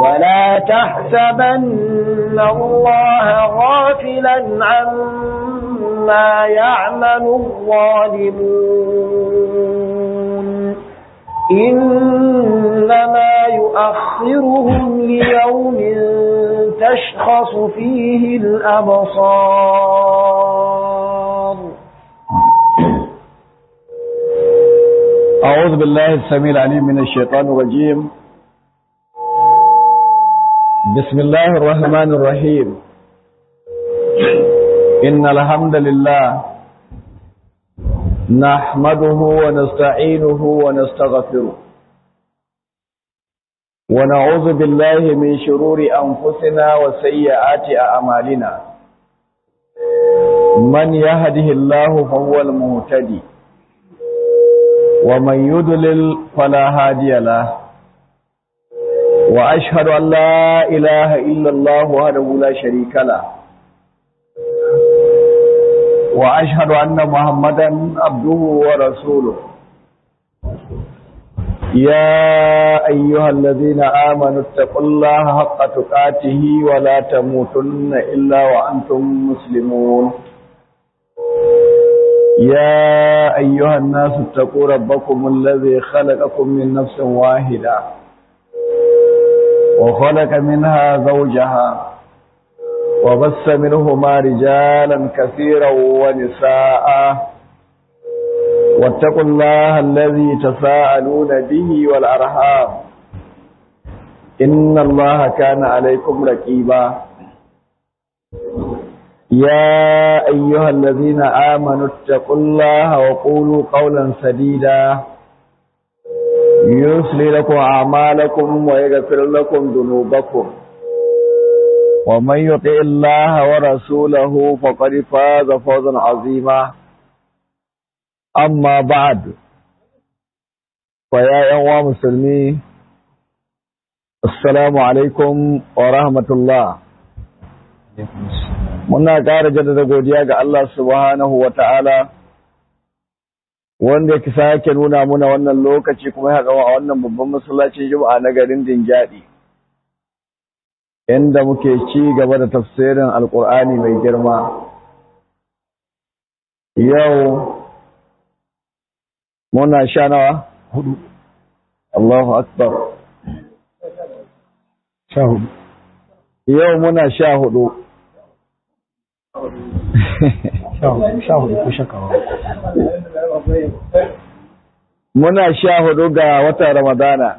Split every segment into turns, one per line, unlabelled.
ولا تحسبن الله غافلا عما يعمل الظالمون إنما يؤخرهم ليوم تشخص فيه الأبصار
أعوذ بالله السميع العليم من الشيطان الرجيم بسم الله الرحمن الرحيم إن الحمد لله نحمده ونستعينه ونستغفره ونعوذ بالله من شرور أنفسنا وسيئات أعمالنا من يهده الله فهو المهتدي ومن يضلل فلا هادي له وأشهد أن لا إله إلا الله وحده لا شريك له وأشهد أن محمدا عبده ورسوله يا أيها الذين آمنوا اتقوا الله حق تقاته ولا تموتن إلا وأنتم مسلمون يا أيها الناس اتقوا ربكم الذي خلقكم من نفس واحدة وخلق منها زوجها وبث منهما رجالا كثيرا ونساء واتقوا الله الذي تساءلون به والأرحام إن الله كان عليكم رقيبا يا أيها الذين آمنوا اتقوا الله وقولوا قولا سديدا يصلي لكم أعمالكم ويغفر لكم ذنوبكم ومن يطع الله ورسوله فقد فاز فوزا عظيما أما بعد فيا أيها مسلمين السلام عليكم ورحمة الله muna ƙara jaddada godiya ga Allah subhanahu wa ta'ala wanda ya sake nuna muna wannan lokaci kuma ya haɗa a wannan babban masallacin juma'a na garin Dingyadi inda muke ci gaba da tafsirin alƙur'ani mai girma yau muna sha nawa hudu Allahu akbar sha hudu yau muna sha hudu
sha hudu ko shakawa
muna sha hudu ga watan ramadana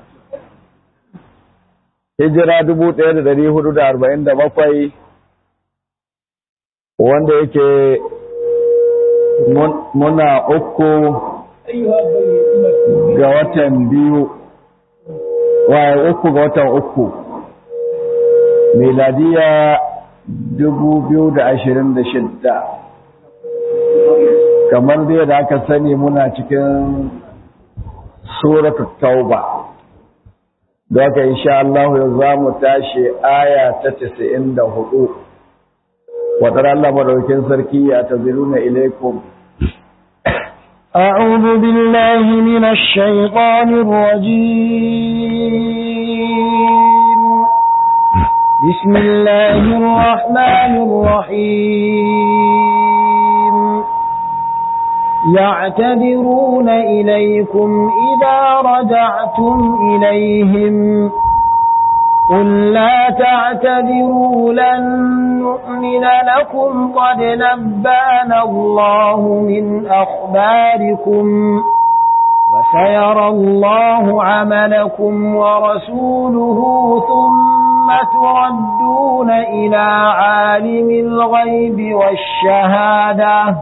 hijira dubu ɗaya da dari hudu da arba'in da bakwai wanda yake muna uku ga watan biyu waye uku ga watan uku miladiya dubu biyu da ashirin da shidda kamar dai da aka sani muna cikin suratul tauba da aka insha Allah yau za mu tashi aya ta casa'in da hudu wadar Allah madaukin sarki ya taziruna ilaikum
أعوذ بالله من الشيطان الرجيم بسم الله الرحمن الرحيم يعتذرون إليكم إذا رجعتم إليهم قل لا تعتذروا لن نؤمن لكم قد نبانا الله من أخباركم وسيرى الله عملكم ورسوله ثم تردون إلى عالم الغيب والشهادة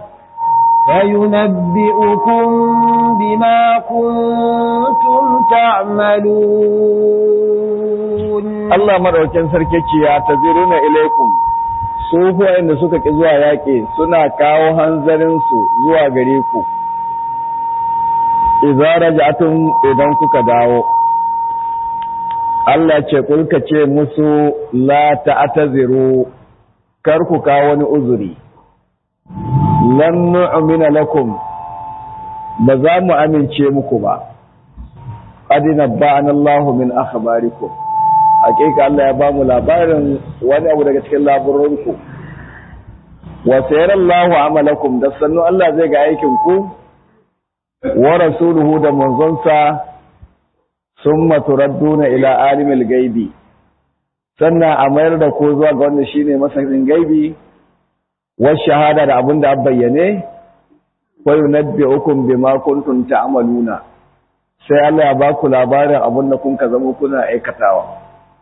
فينبئكم بما كنتم تعملون
Allah madaukin sarki ce ya taziruna ilaikum su da suka ki zuwa yaƙi suna kawo hanzarin su zuwa gare ku idza raja'tum idan kuka dawo Allah ce kulka ce musu la ta'taziru kar ku kawo wani uzuri lan nu'mina lakum ba za mu amince muku ba qad nabba'ana Allahu min akhbarikum hakika Allah ya bamu labarin wani abu daga cikin laburinku wa sayarallahu amalakum da sannu Allah zai ga aikin ku wa rasuluhu da manzonsa summa turadduna ila alimil gaibi sannan a mayar da ku zuwa ga wanda shine masanin gaibi wa shahada da abin da an bayyane wa yunabbi'ukum bima kuntum ta'maluna sai Allah ya baku labarin abin da kun ka zama kuna aikatawa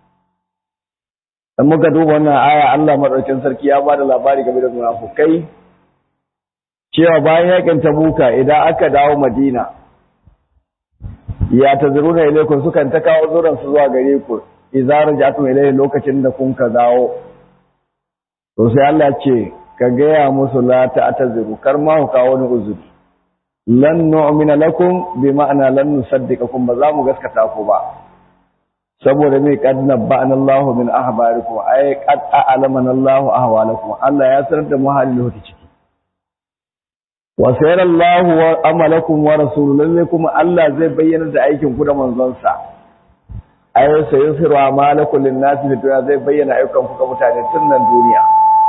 dan muka duba wannan aya Allah madaukakin sarki ya bada labari game da munafukai cewa bayan yakin tabuka idan aka dawo Madina ya tazuruna ilaikum sukan ta kawo zuran su zuwa gare ku idza raja'tum ilayhi lokacin da kun ka dawo to sai Allah ce ka gaya musu la ta'taziru kar ma ku kawo wani uzuri lan nu'mina lakum bi ma'ana lan nusaddiqakum ba za mu gaskata ku ba saboda mai qad nabba'ana Allah min ahbarikum ay qad a'lamana Allah ahwalakum Allah ya sanar da mu halin da ciki wa sayara Allah wa amalakum wa rasuluhu kuma Allah zai bayyana da aikin ku da manzon sa ay sayusiru amalakum lin-nasi da zai bayyana ayyukan ku ga mutane tun nan duniya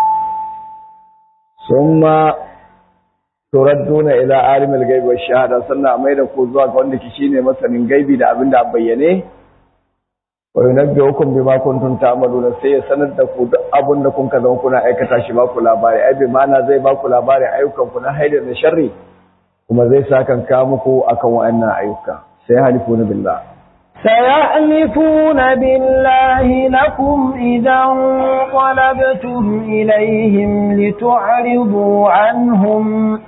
summa turadduna ila alimil gaibi wa shahada sannan mai da ku zuwa ga wanda ke shine masanin gaibi da abin da bayyane wa yunabbi'ukum bima kuntum ta'maluna sai ya sanar da ku duk abin da kun ka zama kuna aikata shi ba ku labari ai bi ma'ana zai ba ku labari ayyukan ku na haidar da sharri kuma zai sakan ka muku akan wa'annan ayyuka sai halifuna billah
سيحلفون بالله لكم إذا انقلبتم إليهم لتعرضوا عنهم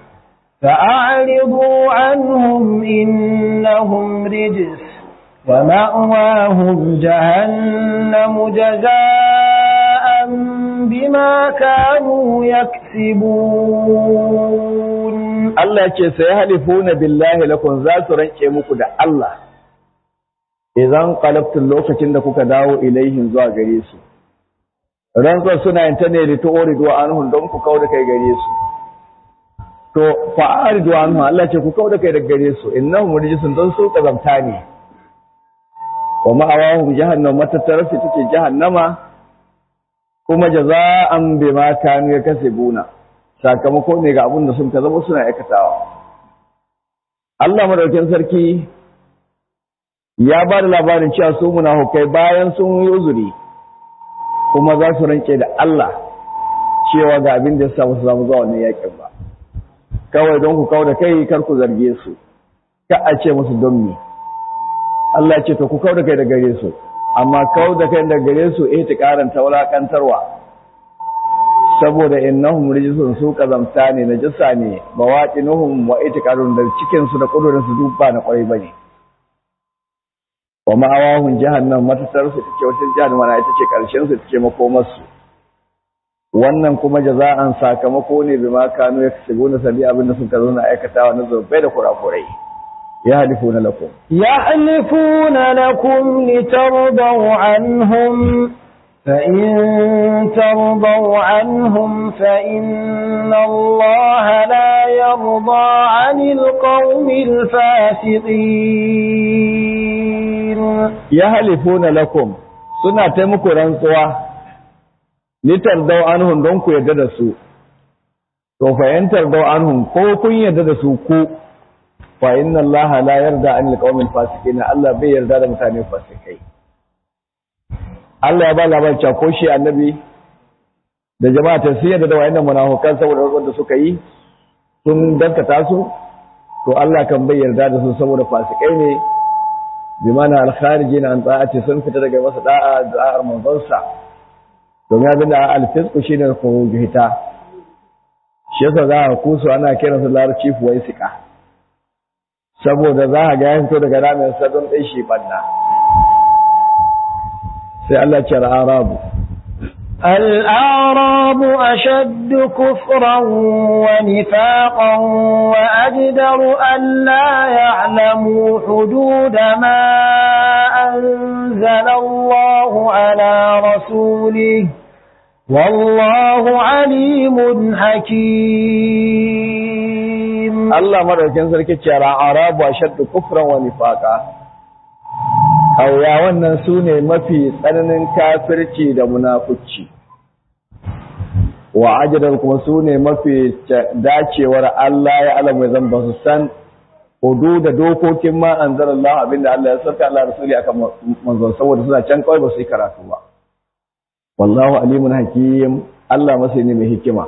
فأعرضوا عنهم إنهم رجس ومأواهم جهنم جزاء بما كانوا يكسبون
Allah ce sai halifuna billahi lakum za su ranke muku da Allah idan qalabtul lokacin da kuka dawo ilaihin zuwa gare su rantsuwar suna yin ta ne da tu'ridu anhum don ku kauda kai gare su to fa'aridu anhu Allah ce ku kauda kai daga gare su innahum rijsun don su kazamta ne wa ma'awahum jahannam matattarar su take jahannama kuma jaza'an bima kanu yakasibuna sakamako ne ga abin da sun zama suna aikatawa Allah madaukakin sarki ya ba da labarin cewa su munafukai bayan sun yi uzuri kuma za su rance da Allah cewa ga abin da ya samu su zama zuwa wannan yakin ba kawai don ku kawo da kai kar ku zarge su ka a ce musu don me Allah ce to ku kawo da kai da gare su amma kawo da kai da gare su eh ta karanta wulakantarwa saboda innahum rijsun su kazamta ne najasa ne bawaqinuhum wa itiqadun da cikin su da kudurin su duk ba na kwarai bane wa ma'awahum jahannam matatar su take wata jahannama na ita ce karshen su take makomar su wannan kuma jaza'an sakamako ne bima kanu yaksubuna sabi abin da suka zo na aikatawa na zubai da kurakurai ya halifuna lakum
يحلفون لكم لترضوا عنهم فإن ترضوا عنهم فإن الله لا يرضى عن القوم الفاسقين
ya halifuna lakum suna ta muku rantsuwa litardau anhum don ku yarda da su to fa yantardau anhum ko kun yarda da su ku fa inna allaha la yarda anil qaumil fasiqin Allah bai yarda da mutane fasikai Allah ya ba labarin cewa ko shi annabi da jama'a ta sun yarda da wayannan munafukan saboda wanda suka yi sun dankata su to Allah kan bai yarda da su saboda fasikai ne bi mana alkharijin an ta'ati sun fita daga masa da'a da'ar manzonsa domin abin da alfisku shine ko hita shi yasa za a kusu ana kiransa larabci fuwaisika saboda za a ga ya fito daga ramin sa don ɗai shi banna sai Allah ce al'arabu
الأعراب أشد كفرا ونفاقا وأجدر أن لا يعلموا حدود ما أنزل الله على رسوله والله عليم حكيم
Allah madaukin sarki ce al'arabu ashaddu kufran wa nifaqa ƙauyawan nan su ne mafi tsananin kafirci da munafuci wa ajidar kuma su ne mafi dacewar Allah ya alamu zan ba su san hudu da dokokin ma an zara Allah abinda Allah ya sauka Allah rasuli akan manzon saboda suna can kawai ba su yi karatu ba wallahu alimun hakim Allah masai ne mai hikima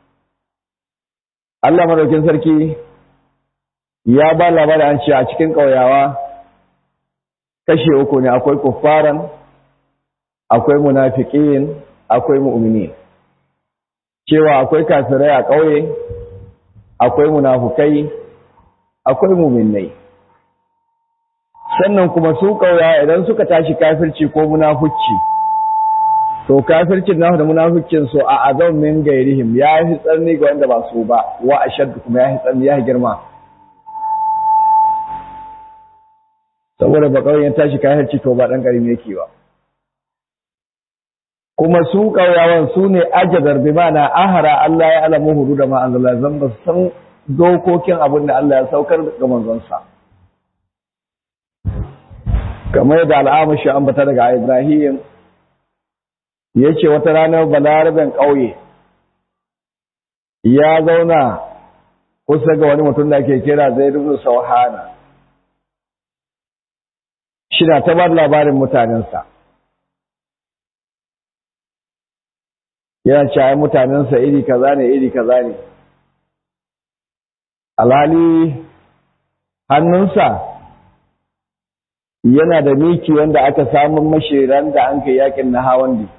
Allah madaukin sarki ya ba labarin an ce a cikin ƙauyawa kashe uku ne akwai kuffaran akwai munafiqin akwai mu'mini cewa akwai kafirai a ƙauye akwai munafukai akwai mu'minai sannan kuma su ƙauya idan suka tashi kafirci ko munafuci to kafircin nasu da munafucin su a azam min gairihim ya fi tsarni ga wanda ba su ba wa ashaddu kuma ya fi tsarni ya fi girma saboda ba kawai ya tashi kafirci to ba dan karimi yake ba kuma su ƙauyawan su ne ajadar bi mana ahara Allah ya alamu hudu da ma'azala zan ba san dokokin abin da Allah ya saukar ga manzonsa kamar da al'amashi an bata daga Ibrahim ya ce wata ranar balarabin ƙauye ya zauna kusa ga wani mutum da ke kira zai rubu sauhana shi na ta ba labarin mutanensa yana cewa mutanensa iri kaza ne iri kaza ne alhali hannunsa yana da miki wanda aka samun mashiran da an kai yakin na hawan di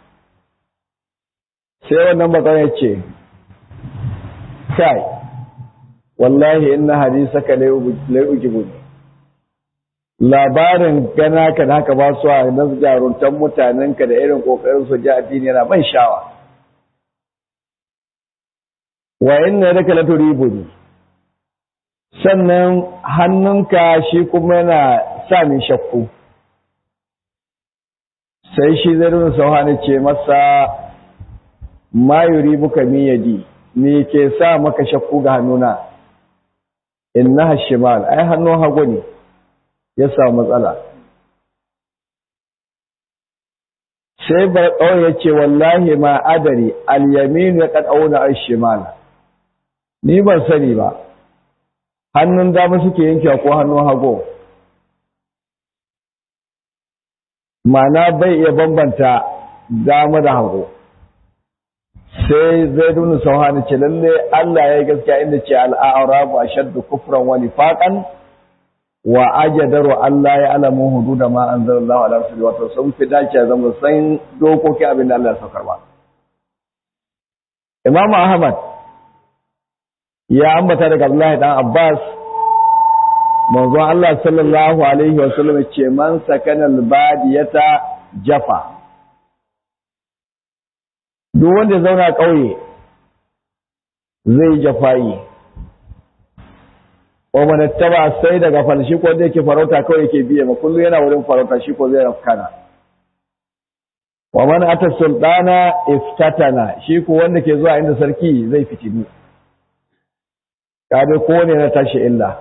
sai wannan bakon ya ce kai wallahi inna hadisaka lai'ujibu labarin gana ka da haka ba su a na jaruntan mutanenka da irin kokarin su ji addini yana ban shawa wa inna yadaka la turibuni sannan hannunka shi kuma yana sa min shakku sai shi zai nuna sauhani ce masa ma yuri buka mi yadi me ke sa maka shakku ga hannuna innaha shimal ai hannun hagu ne ya samu matsala sai barƙawar ya ce wallahi ma adari al-yaminu ya ƙaɗauna al-shimal ni ban sani ba hannun dama suke yankewa ko hannun hagu mana bai iya bambanta dama da hagu sai zai duna sauhani ce lalle Allah ya yi gaskiya inda ce al'arabu a shaddu kufran wani faƙan wa ajadaru Allah ya alamu hudu da ma an zara Allah ala rasuli wato sun fi dace zama san dokokin abin da Allah ya saukar ba. Imam Ahmad ya ambata daga Abdullahi dan Abbas manzon Allah sallallahu alaihi wa sallam ce man sakana al-badiyata jafa duk wanda ya zauna ƙauye zai jafayi wa man taba sai daga falshi ko da yake farauta kawai yake biye ma kullu yana wurin farauta shi ko zai rafkana wa man ata sultana iftatana shi ko wanda ke zuwa inda sarki zai fitini kabe ko ne na tashi illa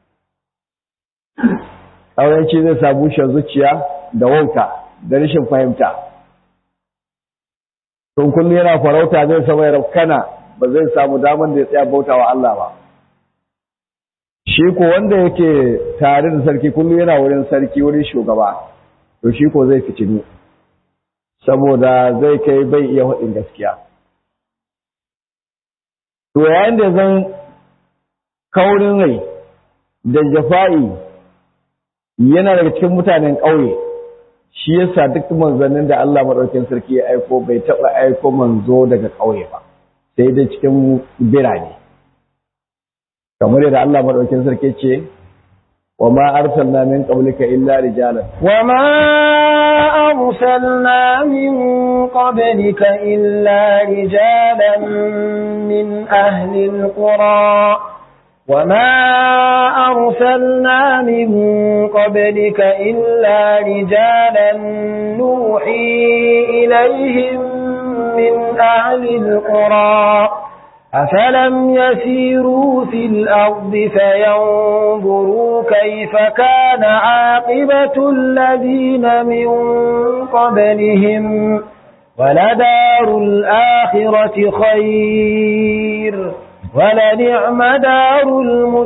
ƙauyanci zai sa bushe zuciya da wauta da rashin fahimta tun kullu yana farauta zai sama ya rafkana ba zai samu daman da ya tsaya bautawa Allah ba shi ko wanda yake tare da sarki kullum yana wurin sarki wurin shugaba to shi ko zai fitinu saboda zai kai bai iya haɗin gaskiya to yayin da zan kaurin rai da jafa'i yana daga cikin mutanen ƙauye shi yasa duk manzannin da Allah maɗaukin sarki ya aiko bai taɓa aiko manzo daga ƙauye ba sai dai cikin birane kamar yadda Allah madaukin sarki ce wa ma arsalna min qablika illa rijalan
wa ma arsalna min qablika illa rijalan min ahli alqura وما أرسلنا من قبلك إلا رجالا نوحي إليهم من أهل القرى أفلم يسيروا في الأرض فينظروا كيف كان عاقبة الذين من قبلهم ولدار الآخرة خير ولنعم دار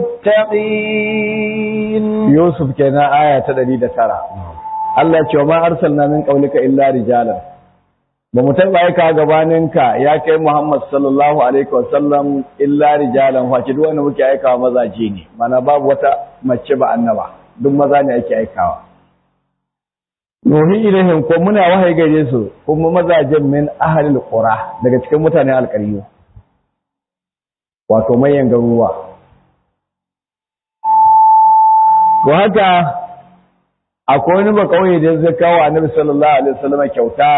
المتقين
يوسف كان آية تدريد ترى الله ما أرسلنا من قولك إلا رجالا ba mu taɓa aika gabaninka ya kai Muhammad sallallahu alaihi wasallam illa rijalan wace duk wanda muke aikawa mazaje ne mana babu wata mace ba annaba duk maza ne ake aikawa nuhi ilaihim ko muna wahayi gare su kuma mazajen min ahlil qura daga cikin mutanen alƙaryu wato mayan garuruwa to haka akwai wani ba kauye da zai kawo annabi sallallahu alaihi wasallam kyauta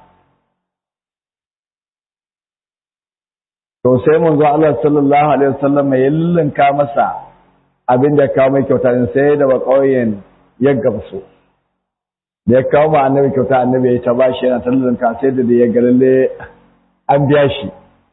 to sai manzo Allah sallallahu alaihi wasallam ya lullinka masa abin da kawo mai kyauta din sai da ba kauyen ya gamsu da ya kawo ma annabi kyauta annabi ya ta bashi yana ta lullinka sai da ya ga lalle an biya shi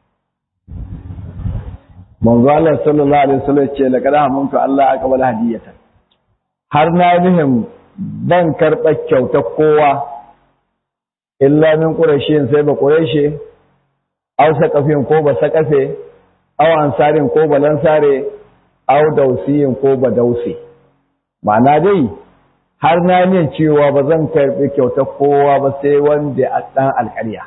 manzo Allah sallallahu alaihi wasallam ce laqad hamuntu Allah aqbala hadiyatan har na nihim ban karɓa kyauta kowa illa min qurashin sai ba qurashi aw saqafin ko ba saqafe aw ansarin ko ba lansare aw dausiyin ko ba dausi ma'ana dai har na yin cewa ba zan karɓi kyauta kowa ba sai wanda a ɗan alƙarya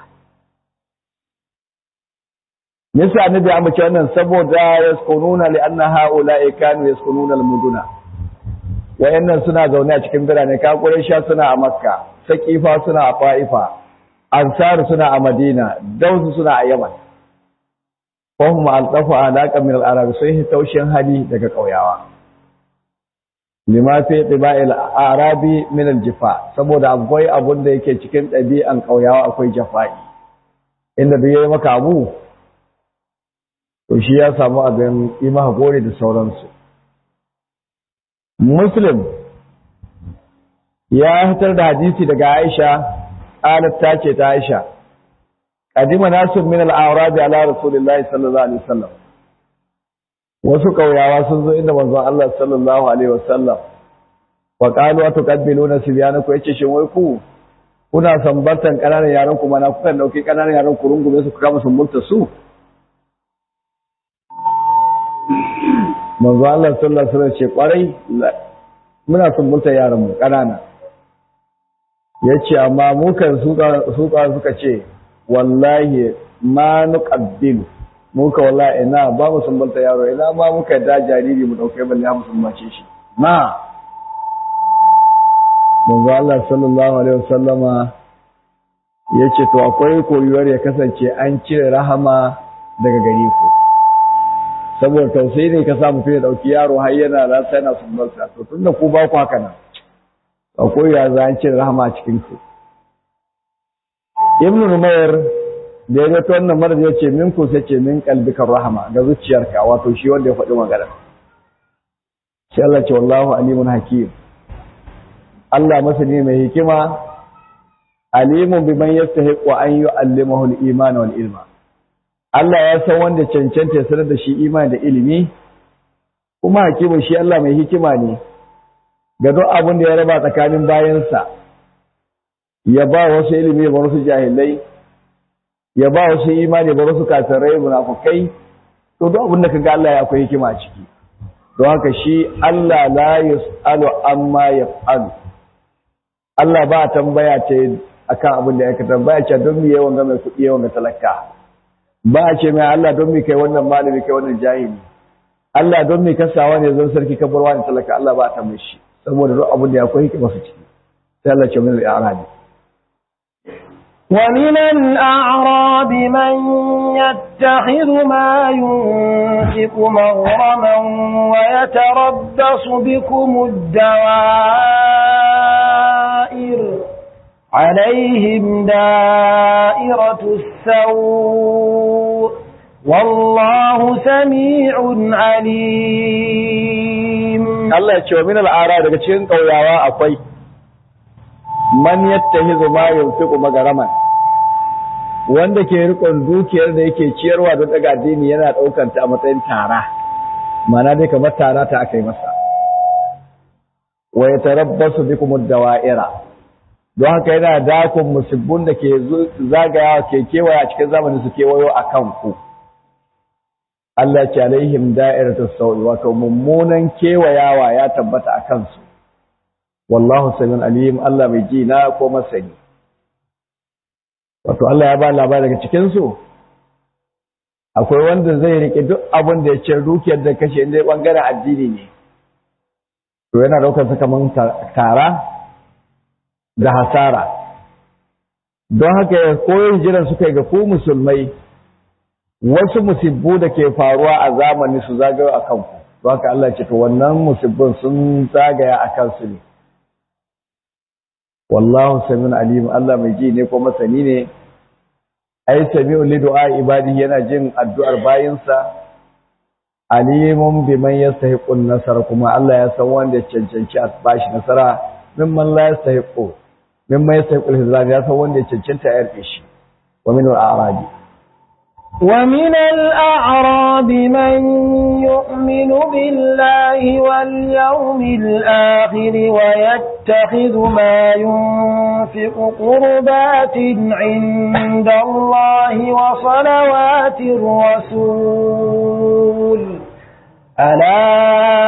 Nisa annabi ya mace wannan saboda yaskununa li anna haula'i kanu yaskununa al-muduna. Wayannan suna zaune a cikin birane ka sha suna a Makka, Saqifa suna a Faifa, Ansar suna a Madina, Dausu suna a Yaman. Fahum al-dafu alaqa min al-arab sai taushin hali daga kauyawa. Lima fi tiba'il arabi min al-jifa saboda akwai abun da yake cikin ɗabi'an kauyawa akwai jafa'i. Inda duk yayi maka abu to shi ya samu abin yi maka gore da sauransu muslim ya fitar da hadisi daga aisha alat ta ce ta aisha qadima nasu min al-a'rab ala rasulillahi sallallahu alaihi wasallam wasu kauyawa sun zo inda manzon Allah sallallahu alaihi wasallam wa qalu atuqabbiluna sibyanakum yace shin wai ku kuna sambartan kananan yaran ku mana kuka dauki kananan yaran ku rungume su ku kama sumbunta su manzo Allah sallallahu alaihi wasallam ce kwarai muna sumbunta yaran mu kanana yace amma mu kan su ka suka ce wallahi ma nuqabbilu mu ka wallahi ina ba mu sumbunta yaro ina ma muka da jariri mu dauke balle mu sumbace shi ma manzo Allah sallallahu alaihi wasallama yace to akwai koyuwar ya kasance an cire rahama daga gare ku saboda tausayi ne ka sa mutum ya dauki yaro har yana da sai yana sumbarsa to tunda ku ba ku haka nan akwai ya za an cire rahama a cikin ku ibn numayr da ya ga wannan mara ya ce min ku sai ce min kalbika rahama ga zuciyarka wato shi wanda ya faɗi magana sai Allah ce wallahu alimun hakim Allah masani mai hikima alimun biman yastahiqu an yu'allimahu al-iman wal ilma Allah ya san wanda cancanta ya sanar da shi imani da ilimi kuma hakimin shi Allah mai hikima ne ga duk abin da ya raba tsakanin bayansa ya ba wasu ilimi ya ba wasu jahilai ya ba wasu imani ya ba wasu kafirai munafukai to duk abin da kaga Allah ya akwai hikima a ciki don haka shi Allah la yus'alu amma yaf'alu Allah ba tambaya ce akan abin da ya ka tambaya ce don me yawan ga mai kuɗi yawan ga talaka ba a ce mai Allah don mi kai wannan malami kai wannan jahili Allah don mi kasawa ne zan sarki ka barwa ne talaka Allah ba a tambaye shi saboda duk abin da akwai hikima su ciki sai Allah ce min al-a'rabi
ومن الأعراب من يتخذ ما ينفق مغرما ويتربص بكم الدوائر عليهم دائرة السوء والله سميع عليم
Allah ya ce wa min al'ara daga cikin ƙauyawa akwai man yattahizu ma yunfiqu magaraman wanda ke rikon dukiyar da yake ciyarwa don daga addini yana ɗaukar ta a matsayin tara mana dai kamar tara ta aka yi masa wa ya tarabbasu bikum dawa'ira don haka yana dakon musibbun da ke zagaya ke kewaya a cikin zamanin su kewayo a kan ku Allah ce alaihim da'iratus sawi wato mummunan kewayawa ya tabbata a kansu wallahu samiun alim Allah mai ji na ko masani wato Allah ya ba labari daga cikin su akwai wanda zai rike duk abin da ya ce dukiyar da kashe inda bangaren addini ne to yana daukar sa kaman tara da hasara don haka ya koyon jiran suka ga ku musulmai wasu musibbu da ke faruwa a zamani su zagayo a kanku don haka Allah ce to wannan musibbin sun zagaya a kansu ne wallahu samiun alim Allah mai ji ne ko masani ne ai sami'u li du'a ibadi yana jin addu'ar bayinsa alimun biman yastahiqun nasara kuma Allah ya san wanda ya cancanci a bashi nasara mimman la yastahiqu mimman yastahiqu al ya san wanda ya cancanta ya yarfe shi wa min al-a'rabi
ومن الأعراب من يؤمن بالله واليوم الآخر ويتخذ ما ينفق قربات عند الله وصلوات الرسول ألا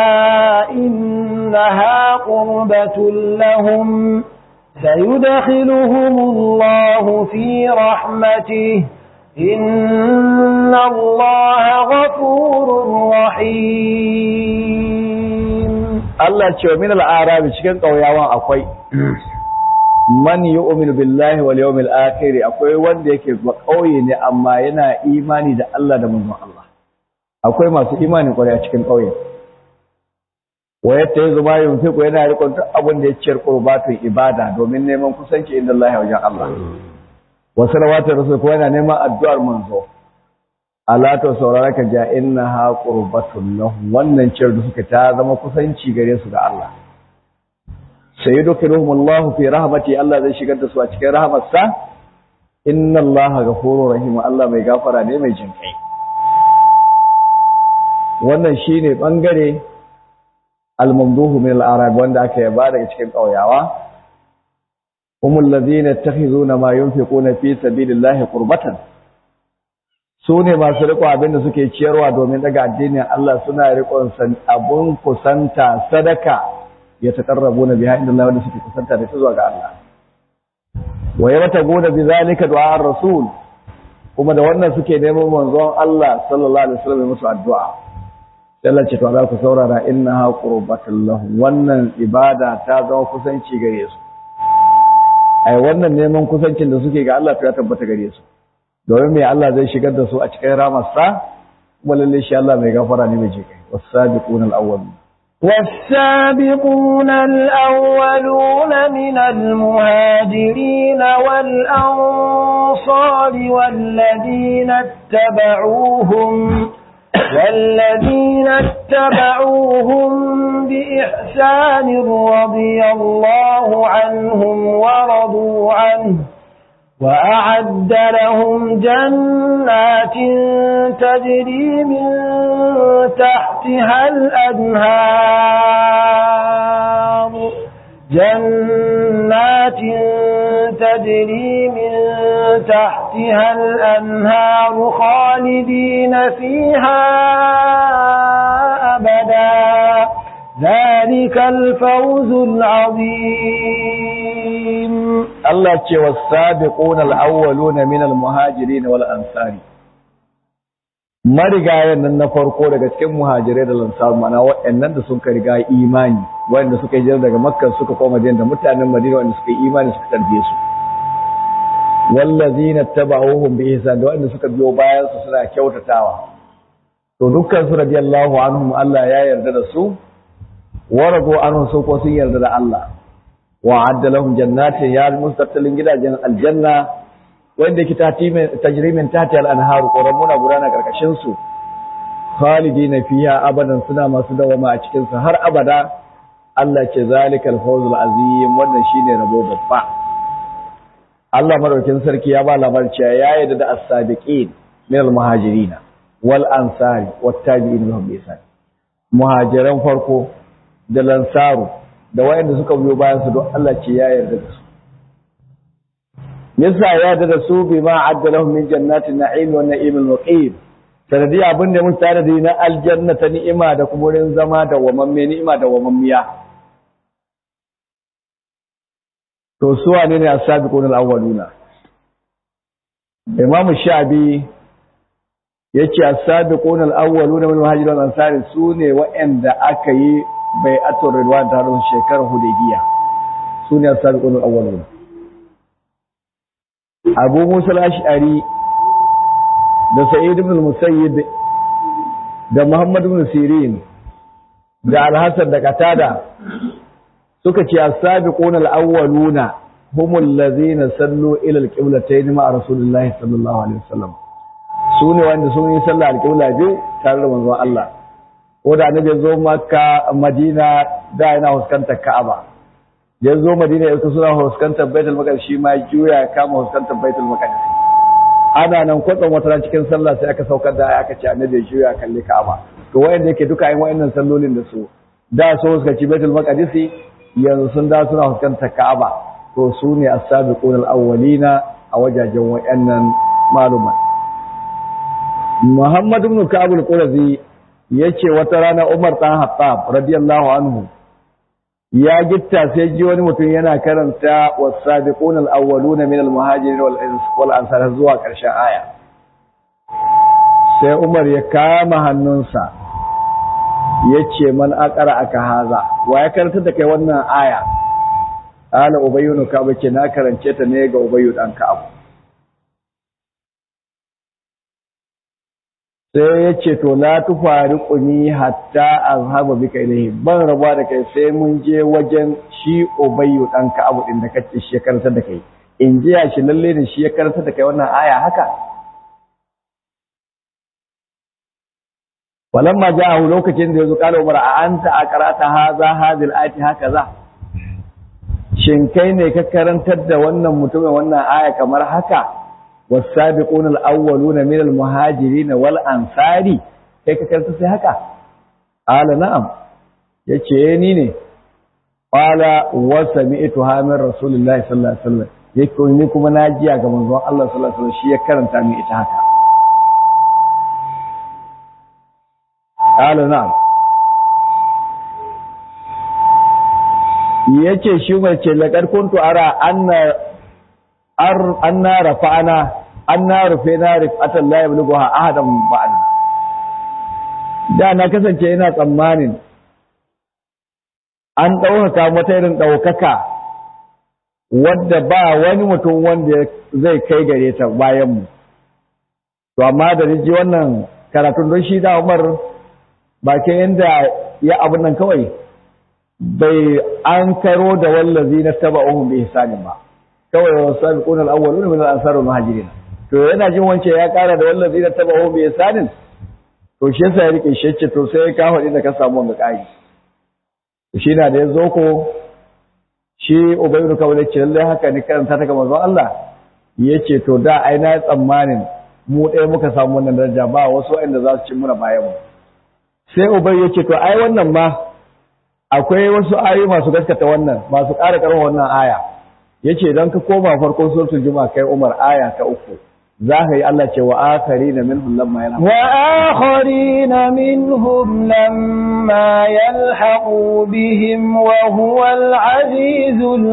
إنها قربة لهم سيدخلهم الله في رحمته إن الله غفور رحيم
Allah ce min al-arabi cikin kauyawan akwai man yu'minu billahi wal yawmil akhir akwai wanda yake ba kauye ne amma yana imani da Allah da manzon Allah akwai masu imani kwarai a cikin kauye wa yatta yanzu ma yunfiqu yana rikon duk abin da ya ciyar qurbatun ibada domin neman kusanci inda Allah wajen Allah wa salawatu rasul ko yana neman addu'ar manzo ala to saurara ka ja innaha qurbatun lahum wannan ciyar da suka ta zama kusanci gare su da Allah sayyidukum Allah fi rahmati Allah zai shigar da su a cikin rahmarsa inna Allah ghafurur rahim Allah mai gafara ne mai jinkai wannan shine bangare al-mamduhu min al-arab wanda aka yaba daga cikin kauyawa هم الذين يتخذون ما ينفقون في سبيل الله قربة sune masu riko abin da suke ciyarwa domin daga addinin Allah suna rikon san abun kusanta sadaka ya taqarrabu na biha inda Allah wanda suke kusanta da su zuwa ga Allah wa yabtaguna bi zalika du'a rasul kuma da wannan suke neman manzon Allah sallallahu alaihi wasallam musu addu'a sai Allah ce to za ku saurara innaha qurbatul lahum wannan ibada ta zama kusanci gare su ai wannan neman kusancin da suke ga Allah ya tabbata gare su domin mai Allah zai shigar da su a cikin ramarsa kuma lalle shi Allah mai gafara ne mai jikai was-sabiquna al-awwalun
والسابقون الأولون من المهاجرين والأنصار والذين اتبعوهم والذين اتبعوهم بإحسان رضي الله عنهم ورضوا عنه وأعد لهم جنات تجري من تحتها الأنهار جنات تجري من تحتها الأنهار خالدين فيها أبدا ذلك الفوز العظيم
Allah ce was-sabiquna al-awwaluna min al-muhajirin wal ansari marigayen nan na farko daga cikin muhajirai da lansar mana waɗannan da suka riga imani waɗanda suka yi daga makka suka koma da mutanen madina waɗanda suka yi imani suka tarbiye su wallazina tabauhum bi ihsan da waɗanda suka biyo bayan su suna kyautatawa to dukkan su radiyallahu anhum Allah ya yarda da su wa radu anhum su ko sun yarda da Allah wa adda lahum jannatin ya mustattalin gidajen aljanna wanda ke tajrimin tati al-anhar qoramuna gudana karkashin su khalidina fiha abadan suna masu dawama a cikin su har abada Allah ce zalikal fawzul azim wannan shine rabo babba Allah madaukin sarki ya ba labarin cewa ya yarda da as-sabiqin min al-muhajirin wal ansari wat tabi'in lahum bi ihsan muhajiran farko da lansaru da wayanda suka biyo bayan su don Allah ce ya yarda da su yasa ya yarda da su bima adda lahum min jannatin na'im wa na'imul muqim sanadi abin da mun tare da na aljanna ta ni'ima da kuma wurin zama da wamamme ni'ima da wamammiya to su wane ne as-sabiqun al-awwaluna Imam Shabi yace as-sabiqun al-awwaluna min muhajirin wal ansari su ne waɗanda aka yi bai'atul ridwan ta ran shekarar Hudaybiya su ne as-sabiqun al-awwaluna Abu Musa al-Ash'ari da Sa'id ibn al-Musayyib da Muhammad ibn Sirin da Al-Hasan da Qatada suka ce as-sabiqun al-awwaluna humul ladzina sallu ila al-qiblatayn ma Rasulullahi sallallahu alaihi wasallam sune wanda sun yi sallah al-qibla biyu tare da manzon Allah ko da annabi zo Makka Madina da yana fuskantar Ka'aba ya zo Madina ya suna fuskantar Baitul Maqdis shi ma juya ya kama fuskantar Baitul Maqdis ana nan kwatsan wata cikin sallah sai aka saukar da aka ce annabi ya juya kalli Ka'aba to wayanda yake duka yin wayannan sallolin da su da so suka ci Baitul Maqdis yanzu sun da suna fuskantar Ka'aba to su ne as-sabiqun al-awwalina a wajajen wayannan maluma Muhammad ibn Ka'ab al-Qurazi yace wata rana Umar dan Hattab radiyallahu anhu ya gitta sai ji wani mutum yana karanta was-sabiqun al-awwaluna min al-muhajirin wal ansar zuwa ƙarshen aya sai Umar ya kama hannunsa ya ce man akara aka haza wa ya karanta da kai wannan aya ala ubayyu no ka bace na karance ta ne ga ubayyu dan ka'ab sai ya ce to la tufariquni hatta azhaba bika ilayhi ban raba da kai sai mun je wajen shi ubayyu dan ka'ab din da kace shi ya karanta da kai in ji ya shi lalle ne shi ya karanta da kai wannan aya haka walamma ja'ahu lokacin da yazo kala umar a anta aqrata hadha hadhihi al-ayati hakaza shin kai ne ka karantar da wannan mutumin wannan aya kamar haka was-sabiqun al-awwaluna min al-muhajirin wal ansari kai ka karanta sai haka ala na'am yace ni ne qala wa sami'tu min rasulillahi sallallahu alaihi wasallam yake ni kuma na jiya ga manzon Allah sallallahu alaihi wasallam shi ya karanta min ita haka قال نعم yace shi mai ce laƙar kuntu ara anna rafa'ana anna rufe na rifatan la yablughu ahadan ba'd da na kasance ina tsammanin an ɗaukaka mata irin ɗaukaka wadda ba wani mutum wanda zai kai gare ta bayan mu to amma da ji wannan karatun don shi da Umar ba ke yadda ya abin nan kawai bai an karo da wallazi na taba ohun bai ihsanin ba kawai wa sabiquna al-awwaluna min al-ansar wal muhajirin to yana jin wance ya kara da wallazi na taba ohun bai ihsanin to shi yasa ya rike shi ce to sai ka faɗi da ka samu wanga kai shi na da yazo ko shi ubayyu kawai ce lalle haka ne karanta ta ga manzon Allah yace to da ai na tsammanin mu ɗaya muka samu wannan daraja ba wasu waɗanda za su ci muna bayan mu sai ubai ya ce to ai wannan ma akwai wasu ayoyi masu gaskata wannan masu ƙara ƙarfa wannan aya yace idan ka koma farkon suratul juma'a kai Umar aya ta uku za ka yi Allah ce wa akharina minhum lamma yalhaqu
wa akharina minhum lamma yalhaqu bihim wa huwa al-azizul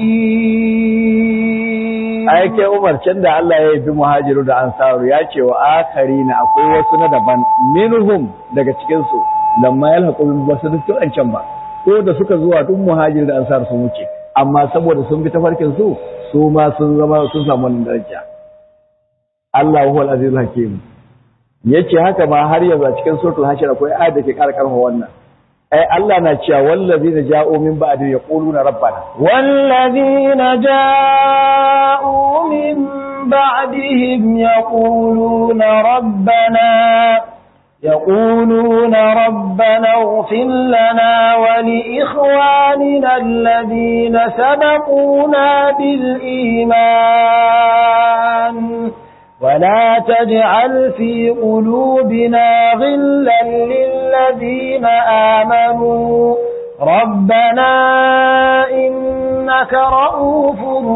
hakim
ai kai Umar can da Allah ya yi muhajiru da ansaru ya ce wa akharina akwai wasu na daban minhum daga cikin su lamma yalhaqu bihim ba su duk can ba ko da suka zuwa tun muhajiru da ansar sun wuce amma saboda sun bi tafarkin su su ma sun zama sun samu wannan daraja Allah huwal azizul hakim yace haka ma har yanzu a cikin suratul hashir akwai ayat da ke ƙara karfa wannan ai Allah na cewa wallazina ja'u min ba'di yaquluna rabbana
wallazina ja'u min ba'dihim yaquluna rabbana يقولون ربنا اغفر لنا ولإخواننا الذين سبقونا بالإيمان ولا تجعل في قلوبنا غلا للذين آمنوا ربنا إنك رؤوف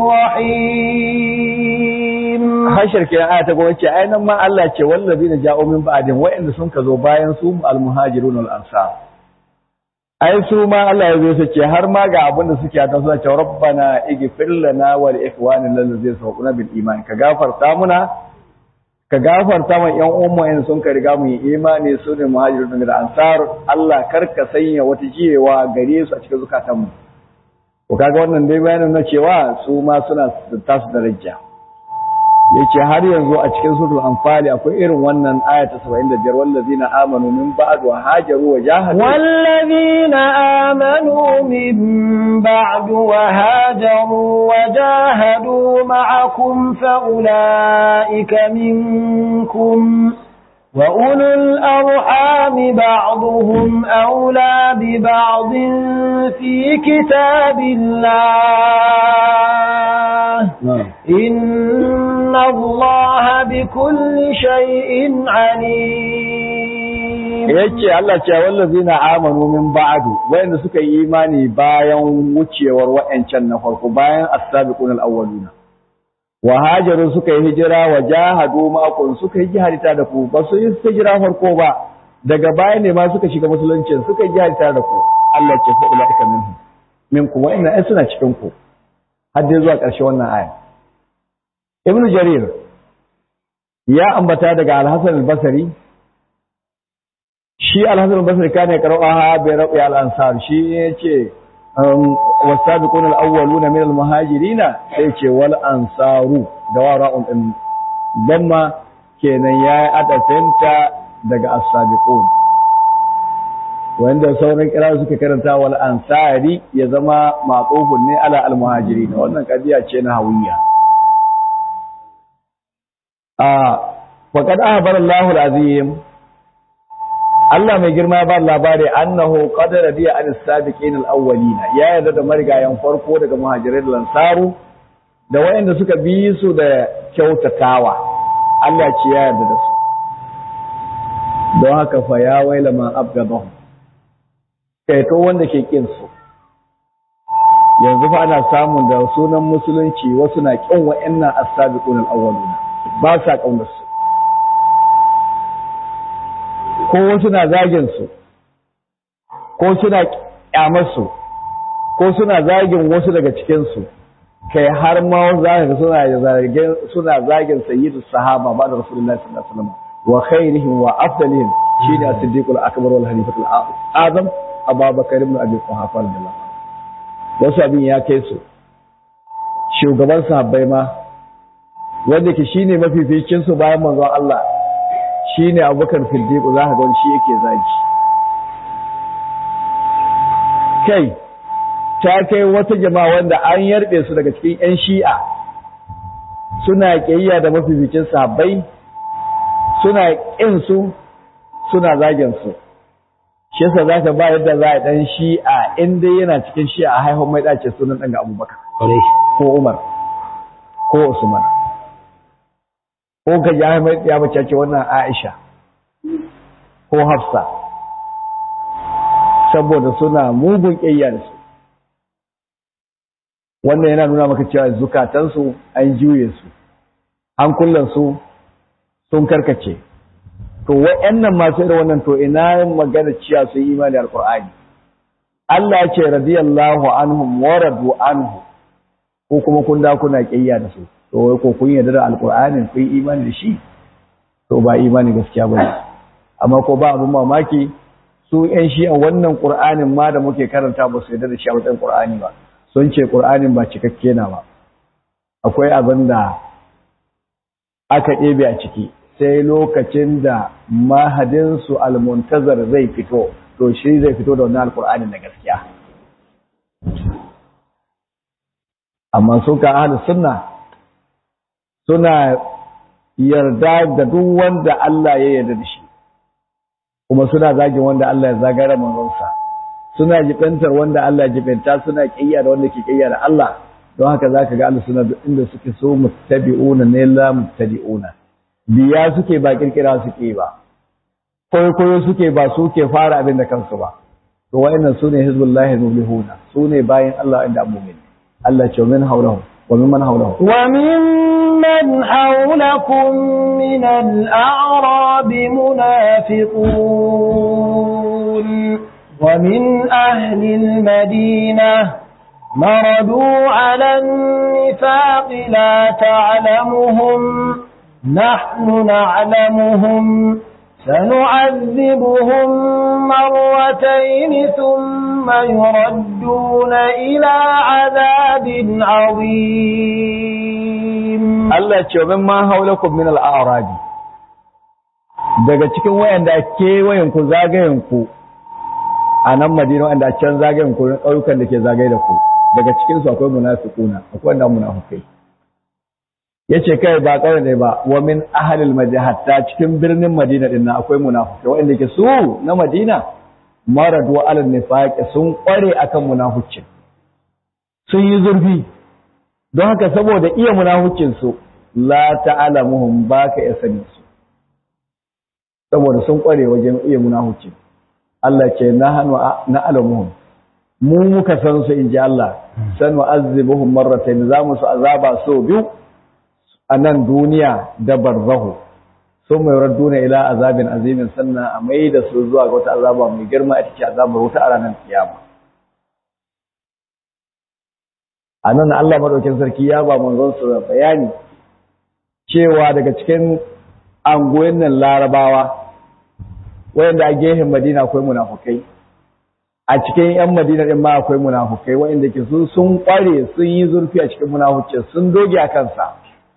رحيم
hashar ke aya ta goma ce ainihin ma Allah ce wallazi na ja'o min ba'din wa'anda sun ka zo bayan su al-muhajirun al-ansar ai su ma Allah ya zo su ce har ma ga abin da suke ta suna ce rabbana ighfir lana wa li ikhwanina allazina sabaquna bil iman ka gafarta muna ka gafarta ma ƴan uwan mu sun ka riga mu yi imani su ne muhajirun da ansar Allah kar ka sanya wata jiyewa gare su a cikin zukatan mu ko kaga wannan dai bayanin na cewa su ma suna da tasu daraja yace har yanzu a cikin suratul anfal akwai irin wannan aya ta 75 wallazina amanu min ba'd wa hajaru wa jahadu
والذين آمنوا من بعد وهاجروا وجاهدوا معكم فأولئك منكم وأولو الأرحام بعضهم أولى ببعض في كتاب الله إن الله بكل شيء عليم
yace Allah ce wallazina amanu min ba'du wayanda suka yi imani bayan wucewar wa'ancan na farko bayan as-sabiqun al-awwaluna wa hajaru suka yi hijira wa jahadu ma'akum suka yi jihadita da ku ba su yi hijira farko ba daga baya ne ma suka shiga musulunci suka yi jihadita da ku Allah ce fa ulaika minhum minkum wa inna suna cikin ku har dai zuwa ƙarshe wannan aya Ibn Jarir ya ambata daga Al-Hasan al-Basri shi Al-Hasan al-Basri kana qara'aha bi rabi al-ansar shi yace wasabiqun al-awwaluna min al-muhajirin sai ce wal ansaru da wara'un din damma kenan yayi adafinta daga as-sabiqun wanda sauran kira suka karanta wal ansari ya zama maqufun ne ala al-muhajirin wannan kadiya ce na hawiya a faqad ahbara Allahu al-azim Allah mai girma ba labari annahu qad radiya an sabiqin al-awwalina ya yarda da marigayen farko daga muhajirai da lansaru da wayanda suka bi su da kyautatawa Allah ce ya yarda da su don haka fa ya waila ma abgadahum kai to wanda ke kin su yanzu fa ana samun da sunan musulunci wasu na kin wayannan as-sabiqun al-awwalina ba sa kaunar su ko wasu na zagin su ko suna kyamar su ko suna zagin wasu daga cikin su kai har ma za ka suna zagin suna zagin sayyidu sahaba ba da rasulullahi sallallahu alaihi wasallam wa khairihim wa afdalihim shine as-siddiq al-akbar wal halifatu al-azam abubakar ibn abi quhafa radiyallahu wasu abin ya kai su shugaban sahabbai ma wanda ke shine mafificin su bayan manzon Allah shi ne abubakar firdiku za ka ga shi yake zagi kai ta kai wata jama'a wanda an yarbe su daga cikin 'yan shi'a suna ƙiyayya da mafificin sahabbai suna ƙin su suna zagin su shi yasa za ka ba yadda za a ɗan shi'a in dai yana cikin shi'a a haihun mai ɗace sunan ɗan ga abubakar ko umar ko usman ko ka ji Ahmad ya mace ce wannan Aisha ko Hafsa saboda suna mugun ƙiyya da su wannan yana nuna maka cewa zukatansu an juye su hankulansu sun karkace to wa'annan masu irin wannan to ina magana cewa su yi imani alqur'ani Allah ya ce radiyallahu anhum wa radu anhu ko kuma kun da kuna ƙiyya da su to wai ko kun yarda da alqur'anin kun imani da shi to ba imani gaskiya bane amma ko ba abun mamaki su ƴan shi a wannan qur'anin ma da muke karanta ba su yarda da shi a matsayin qur'ani ba sun ce qur'anin ba cikakke na ba akwai abin da aka ɗebe a ciki sai lokacin da mahadin su almuntazar zai fito to shi zai fito da wannan alqur'anin na gaskiya amma su ka ahlus sunna suna yarda da duk wanda Allah ya yarda da shi kuma suna zagin wanda Allah ya zagara manzonsa suna jibantar wanda Allah ya jibanta suna kiyya da wanda ke kiyya da Allah don haka zaka ga Allah suna duk inda suke so muttabi'una ne la muttabi'una biya suke ba kirkira suke ba koyo koyo suke ba suke fara abin da kansu ba to wa'annan sune hizbullahi muflihuna sune bayan Allah inda mu'min Allah ce min haulahu wa mimman haulahu
wa mimman haulakum min al-a'rab munafiqun wa min ahli al-madinah مردوا على النفاق لا تعلمهم نحن نعلمهم سنعذبهم مرتين ثم يردون إلى عذاب عظيم
Allah ce min ma haulakum min al-a'rabi daga cikin wayanda kewayen ku zagayen ku a nan Madina wanda a can zagayen ku ƙauyukan da ke zagaye da ku daga cikin su akwai munafiquna akwai wanda munafikai yace kai ba kawai ne ba wa min ahlil madina hatta cikin birnin Madina din nan akwai munafikai wanda ke su na Madina maradu alal nifaq sun kware akan munaficcin sun yi zurfi don haka saboda iya munaficcin su la ta'lamuhum baka ya sani su saboda sun kware wajen iya munaficcin Allah ce nahnu na'lamuhum mu muka san su inji Allah san wa'azibuhum marratayn za mu su azaba so biyu a nan duniya da barzahu sun mai radduna ila azabin azimin sannan a mai da su zuwa ga wata azaba mai girma a cikin azabar wuta a ranar kiyama a nan Allah madaukin sarki ya ba manzon su da bayani cewa daga cikin angoyin nan larabawa wayanda a gehen madina akwai munafukai a cikin yan madina din ma akwai munafukai wayanda ke su sun kware sun yi zurfi a cikin munafuci sun doge a kansa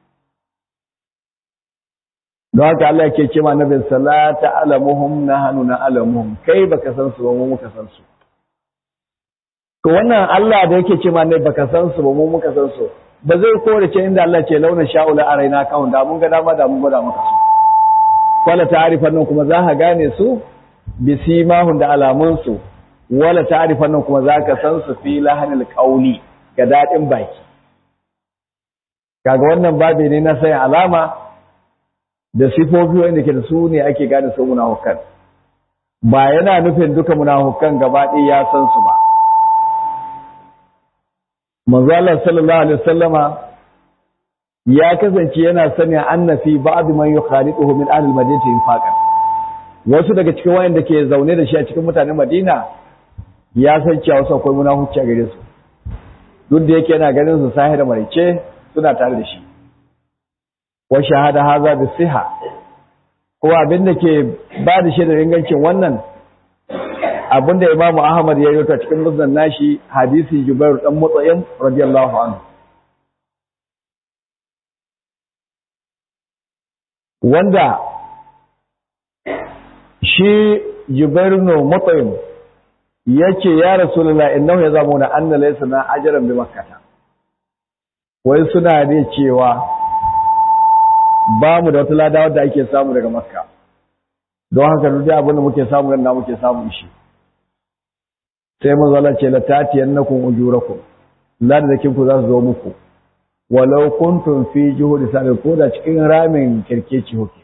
don haka Allah yake ce ma nabin salata alamuhum nahnu na alamuhum kai baka san su ba mu muka san su to wannan Allah da yake ce ma ne baka san su ba mu muka san su ba zai kore ce inda Allah ce launa sha'ula araina kawun da mun ga dama da mun gwada maka su wala ta'rifan nan kuma za ka gane su bi simahun da alamun su wala ta'rifan nan kuma za ka san su fi lahanil qauli ga dadin baki kaga wannan babi ne na sai alama da sifofi wanda ke da su ne ake gane su munafukan ba yana nufin duka munafukan gaba ɗaya ya san su ba manzo Allah sallallahu alaihi wasallama ya kasance yana sani anna fi ba'd man yukhaliduhu min ahli al-madinati infaqan wasu daga cikin wayanda ke zaune da shi a cikin mutanen Madina ya san cewa wasu akwai munafuci a gare su duk da yake yana ganin su sahi da marice suna tare da shi wa shahada haza bi siha ko abin da ke ba da shaidar ingancin wannan abin da Imam Ahmad ya yi ta cikin musnad nashi hadisi Jubair dan Mutsayyim radiyallahu anhu wanda shi Jubair no Mutsayyim yace ya Rasulullah innahu yazamuna anna laysa na ajran bi makkah wai suna ne cewa ba mu da wata lada wadda ake samu daga makka don haka duk abin da muke samu nan muke samu shi sai mun zala ce la tatiyannakum ujurakum ladakin ku za su zo muku walau kuntum fi juhudi sabi ko da cikin ramin kirkeci hoke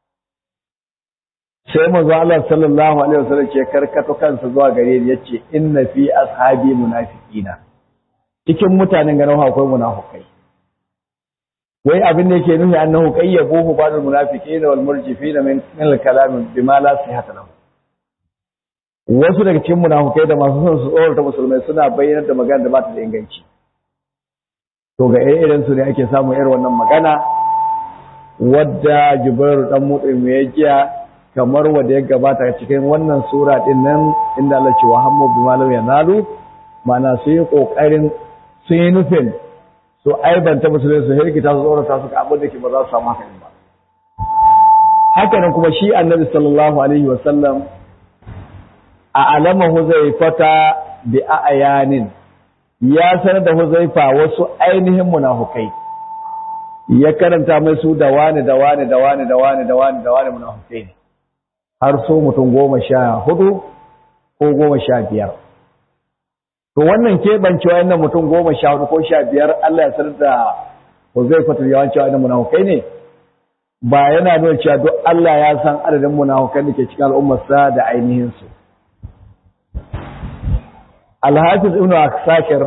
sai manzo Allah sallallahu alaihi wasallam ce karkato kansa zuwa gare ni yace inna fi ashabi munafiqina cikin mutanen ganin akwai munafukai wai abin da yake nufi annahu qayyabuhu ba'dul munafiqin wal murjifin min al kalam bima la sihhata lahu wasu daga cikin munafukai da masu son su tsorata musulmai suna bayyana da magana da ba ta da inganci to ga irin su ne ake samun irin wannan magana wadda Jibril dan Mut'im ya jiya kamar wanda ya gabata cikin wannan sura din nan inda Allah ce wa hammu bima lam yanalu ma'ana su yi kokarin sun yi nufin su aibanta musulmi su hirgita su tsorata su ka abin da ke ba za su samu hakan ba haka nan kuma shi annabi sallallahu alaihi wasallam a alama huzaifata bi ayanin ya sanar da huzaifa wasu ainihin munafukai ya karanta mai su da wani da wani da wani da wani da wani da wani munafukai ne har so mutum goma sha hudu ko goma sha biyar to wannan keɓancewa yana mutum goma sha hudu ko sha biyar Allah ya sanar da Huzaifatu yawanci wa'annan munafukai ne ba yana nuna cewa duk Allah ya san adadin munafukan da ke cikin al'ummarsa da ainihin su Al-Hafiz Ibn Aksakir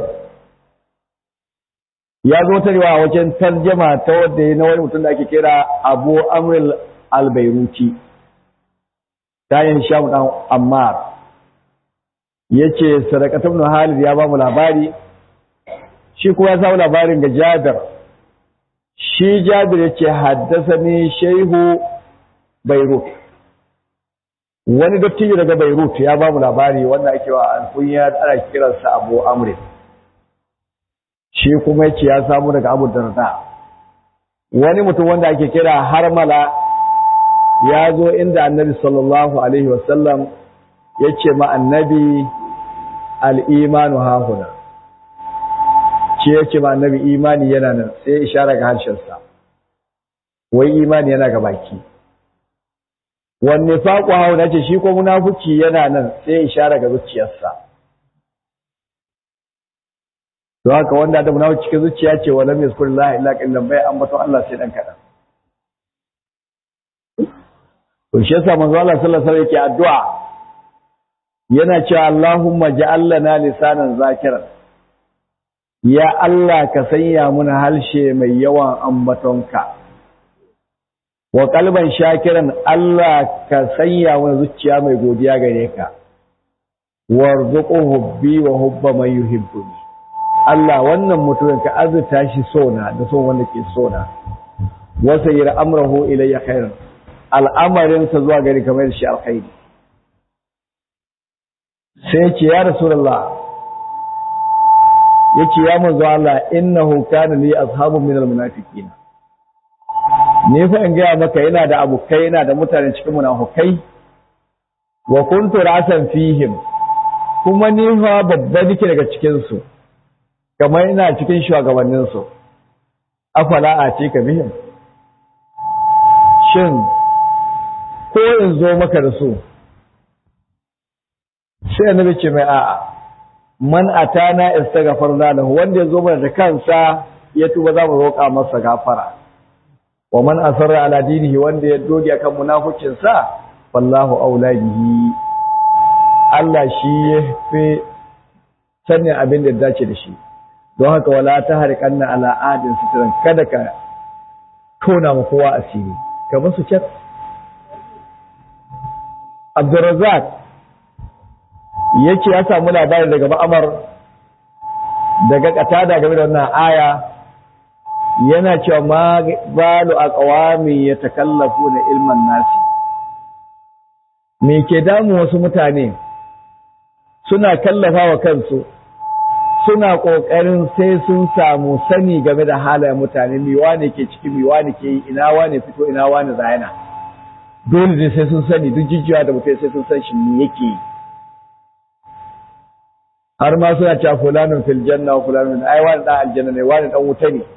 ya zo ta riwa wajen tarjama ta wadda ya na wani mutum da ake kira Abu Amr al-Bairuti ta yin Shamu dan Ammar yace Sadaqat ibn Halid ya ba mu labari shi kuma ya samu labarin ga Jabir shi Jabir yace haddasani Shehu Beirut wani dattijo daga Beirut ya ba mu labari wanda ake wa alkunya ana kiransa Abu Amr shi kuma yace ya samu daga Abu Darda wani mutum wanda ake kira Harmala ya zo inda Annabi sallallahu alaihi wasallam yace ma Annabi al-imanu hahuna ce yace ma Annabi imani yana nan sai ishara ga harshensa wai imani yana ga baki wanne faƙo hauna ce shi ko munafuci yana nan sai ishara ga zuciyarsa don haka wanda da munafuci cikin zuciya ce wa lam yazkur la illa qillan bai ambato Allah sai dan kadan to shi yasa manzo Allah sallallahu alaihi wasallam yake addu'a yana cewa Allahumma ja'al lana lisanan zakiran ya Allah ka sanya muna halshe mai yawan ambatonka wa kalban shakiran Allah ka sanya mana zuciya mai godiya gare ka warzuqu hubbi wa hubba man yuhibbuni Allah wannan mutumin ka azurta shi sona da son wanda ke sona wasa yira amrahu ilayya khairan al'amarin sa zuwa gari kamar shi alkhairi sai ce ya rasulullah yace ya manzo Allah innahu kana li ashabun minal munafiqin ne fa in gaya maka yana da abokai yana da mutane cikin munafukai wa kuntu rasan fihim kuma ni fa babba nake daga cikin su kamar ina cikin shugabannin su afala a ce ka bihim shin ko in zo maka da su sai annabi ce mai a'a man atana istaghfarna lahu wanda ya zo mana da kansa ya tuba za mu roƙa masa gafara wa man asarra ala dinihi wanda ya doge akan munafikin sa wallahu aula bihi Allah shi ya fi sanin abin da dace da shi don haka wala ta harkanna ala adin sitran kada ka tona ma kowa asiri ka musu chat Abdurrazzaq yace ya samu labari daga Ma'amar daga katada game da wannan aya yana cewa ma balu a ƙawami ya takallafu na ilman nasi me ke damu wasu mutane suna kallafa wa kansu suna ƙoƙarin sai sun samu sani game da halayen mutane miwa ne ke ciki miwa ne ke yi ina wane fito ina wane zayana dole ne sai sun sani duk jijiya da mutum sai sun san shi me yake yi har ma suna cewa fulanin fil janna wa fulanin ai wani dan aljanna ne wani dan wuta ne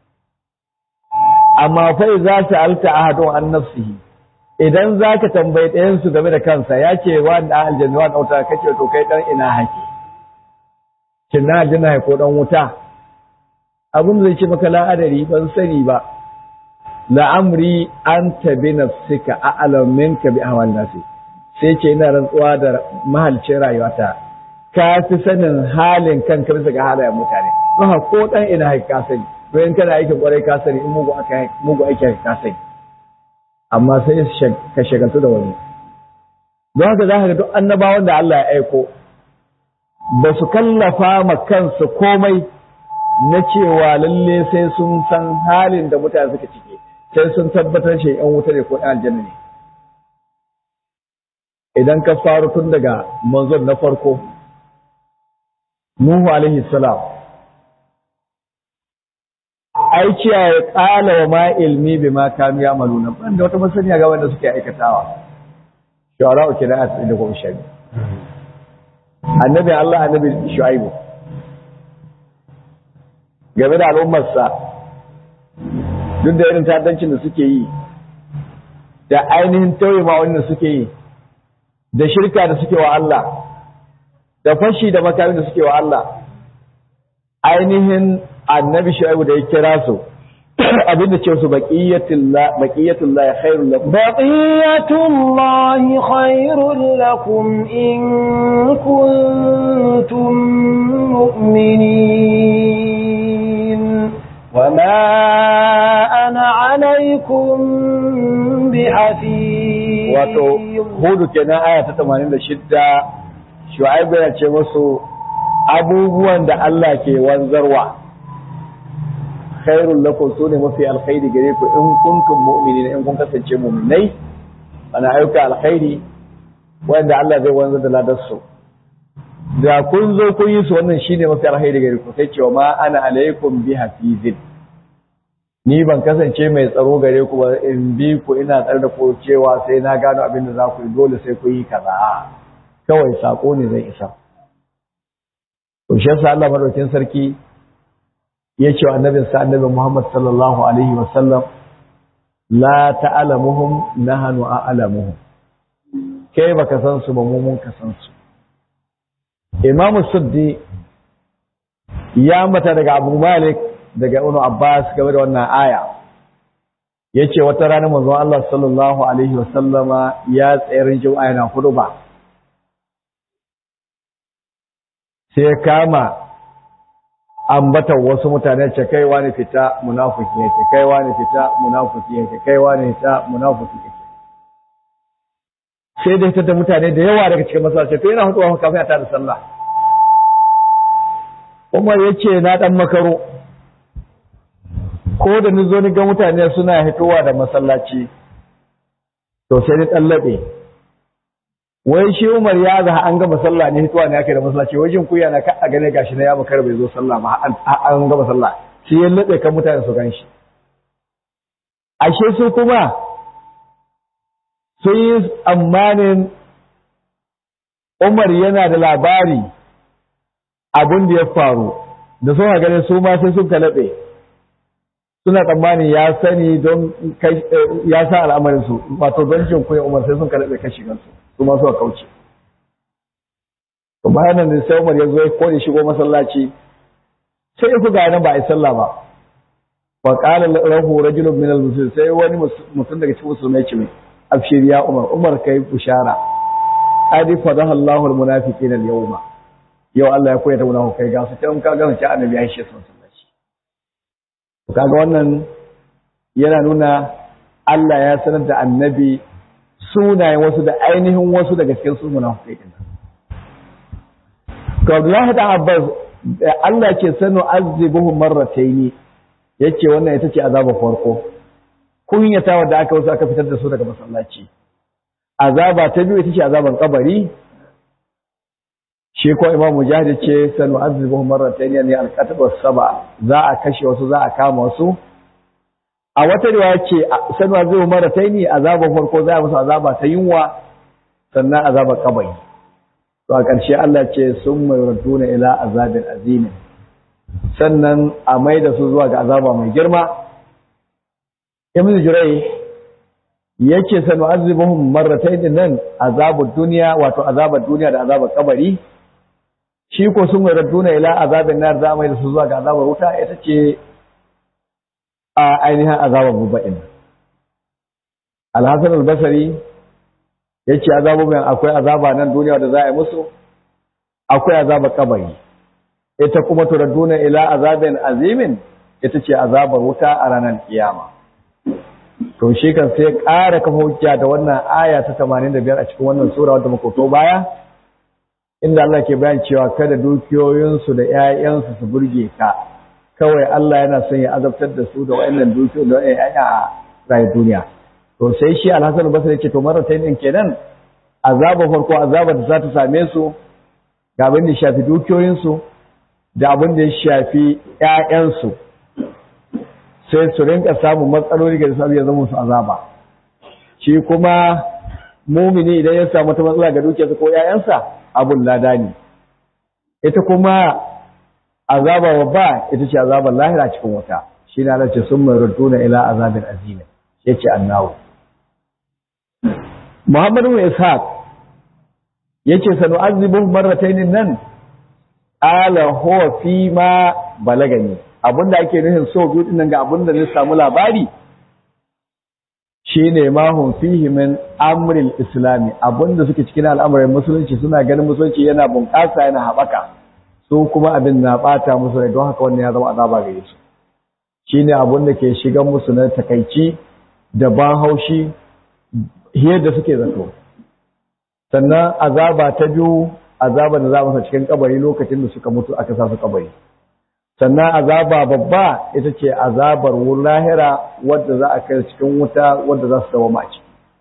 amma fa za ta alta ahadun an nafsihi idan zaka tambayi ɗayan su game da kansa ya ce wa da aljanna wa dauta kace to kai dan ina hake kin na aljanna ko dan wuta abin zai ce maka la'adari ban sani ba la'amri anta bi nafsika a'lam minka bi ahwal nasi sai ce ina rantsuwa da mahalcin rayuwata ka fi sanin halin kanka bisa ga halayen mutane don ko dan ina hake ka sani in kana aikin kwarai ka sani in mugu aka mugu aiki ka sani amma sai ka shagaltu da wani don haka za ka ga duk annabawan da Allah ya aiko ba su kallafa ma kansu komai na cewa lalle sai sun san halin da mutane suka cike sai sun tabbatar shi yan wuta ne ko ɗan aljanna ne idan ka faru tun daga manzon na farko Nuhu alaihi salam ai cewa ya ƙala wa ma ilmi bi ma kanu ya maluna ban da wata masaniya ga wanda suke aikatawa shawara uke da asiri da goma sha annabi Allah annabi shu'aibu game da al'ummarsa duk da irin ta'addancin da suke yi da ainihin tauye ma wanda suke yi da shirka da suke wa Allah da fashi da makamin da suke wa Allah ainihin annabi shu'aibu da ya kira su abin da ce su baqiyatullah baqiyatullah khairul lakum
baqiyatullahi khairul lakum in kuntum mu'minin wama ana alaykum bihafiz
wato hudu kenan aya ta 86 shu'aibu ya ce musu abubuwan da Allah ke wanzarwa khairul lakum sune mafi alkhairi gare ku in kuntum mu'minin in kun kasance mu'minai ana ayyuka alkhairi wanda Allah zai wanzar da ladar su da kun zo kun yi su wannan shine mafi alkhairi gare ku sai cewa ma ana alaikum bi hafizin ni ban kasance mai tsaro gare ku ba in bi ku ina tsare da ku cewa sai na gano abin da za ku yi dole sai ku yi kaza kawai sako ne zai isa to shi yasa Allah madaukin sarki ya ce wa annabinsa annabi Muhammad sallallahu Alaihi wasallam, La ta'alamuhum nahanu a'alamuhum, kai baka san su ba mun ka san su. Imamu Suddi ya mata daga Abu Malik daga Ibn Abbas game da wannan aya. Ya ce wata rana manzon Allah sallallahu Alaihi wasallama ya tsayar jama'a yana hudu ba. Sai kama ambatar wasu mutane ce kaiwa ne fita munafiki yake kaiwa ne fita munafiki yake kaiwa ne fita munafiki yake sai da fitar da mutane da yawa daga cikin masallaci to yana hutuwa kafin a tada sallah Umar yace na dan makaro ko da ni zo ni ga mutane suna hitowa da masallaci to sai ni tallabe wai shi Umar ya zaha an gama sallah ne hituwa ne ake da masallaci wajen kuya na ka a gane gashi na ya makar bai zo sallah ma an gama sallah shi ya nade kan mutane su gan shi ashe su kuma sun yi tsammanin Umar yana da labari abin da ya faru da sun gane su ma sai sun kalaɓe suna tsammanin ya sani don ya sa al'amarin su wato don jin kuya Umar sai sun kalaɓe kashi gansu su ma suka kauce to bayan nan sai Umar ya zo ya kone shigo masallaci sai ya ga nan ba a yi sallah ba fa qala lahu rajulun min al-muslimin sai wani mutum daga cikin musulmai ce mai abshir ya Umar Umar kai bushara adi fadaha Allahu al-munafiqina al-yawma yau Allah ya koya ta munafikai ga su kan ka ga ci annabi ya shi sallaci to kaga wannan yana nuna Allah ya sanar da annabi sunayen wasu da ainihin wasu daga cikin su munafikai din to Abdullahi da Abbas Allah ke sanu azibuhum marratayn yace wannan ita ce azabar farko kunyata wanda aka wasu aka fitar da su daga masallaci azaba ta biyu ita ce azaban kabari shi ko Imam Mujahid ce sanu azibuhum marratayn yani al-qatl saba za a kashe wasu za a kama wasu a wata riwaya ce sanwa zai mara ta ne azabar farko za a musu azaba ta yunwa sannan azabar kabari to a ƙarshe Allah ce sun mai raduna ila azabin azimin sannan a mai da su zuwa ga azaba mai girma ibn jurai yake sanu azibuhum marratayn nan azabud duniya wato azabar duniya da azabar kabari shi ko sun mai raduna ila azabin nar za a mai da su zuwa ga azabar wuta ita ce a ainihin azabar bubba'in. Alhassan albasari ya ce azabubin akwai azaba nan duniya da za a yi musu, akwai azabar kabari. Ita kuma turadduna ila azabin azimin ita ce azabar wuta a ranar kiyama. To shi kan sai ƙara kafa hujja da wannan aya ta 85 a cikin wannan sura wadda muka baya, inda Allah ke bayan cewa kada dukiyoyinsu da ‘ya'yansu su burge ka. kawai Allah yana son ya azabtar da su da wa'annan dukiyoyi da wa'annan a rayu duniya to sai shi alhassan basri ce to marata din kenan azaba farko azabar da za ta same su ga abin da shafi dukiyoyinsu da abin da ya shafi ƴaƴansu sai su rinka samun matsaloli ga sabu ya zama su azaba shi kuma mumini idan ya samu ta matsala ga dukiyarsa ko ƴaƴansa abun lada ne ita kuma azaba babba ita ce azabar lahira cikin wuta shi na nace sun mai ruduna ila azabin azimi yace annahu Muhammadu bin Ishaq yace sanu azibuhum marratayn nan ala huwa fi ma balagani abinda ake nufin so biyu din nan ga abinda ne samu labari shine ma hum fihi min amril islami abinda suke cikin al'amuran musulunci suna ganin musulunci yana bunƙasa yana haɓaka su kuma abin na ɓata musu rai don haka wannan ya zama azaba gare su shine abin da ke shigan musu na takaici da ban haushi yadda suke zato sannan azaba ta biyu azaba da za masa cikin kabari lokacin da suka mutu aka sa su kabari sannan azaba babba ita ce azabar lahira wadda za a kai cikin wuta wadda za su dawo maci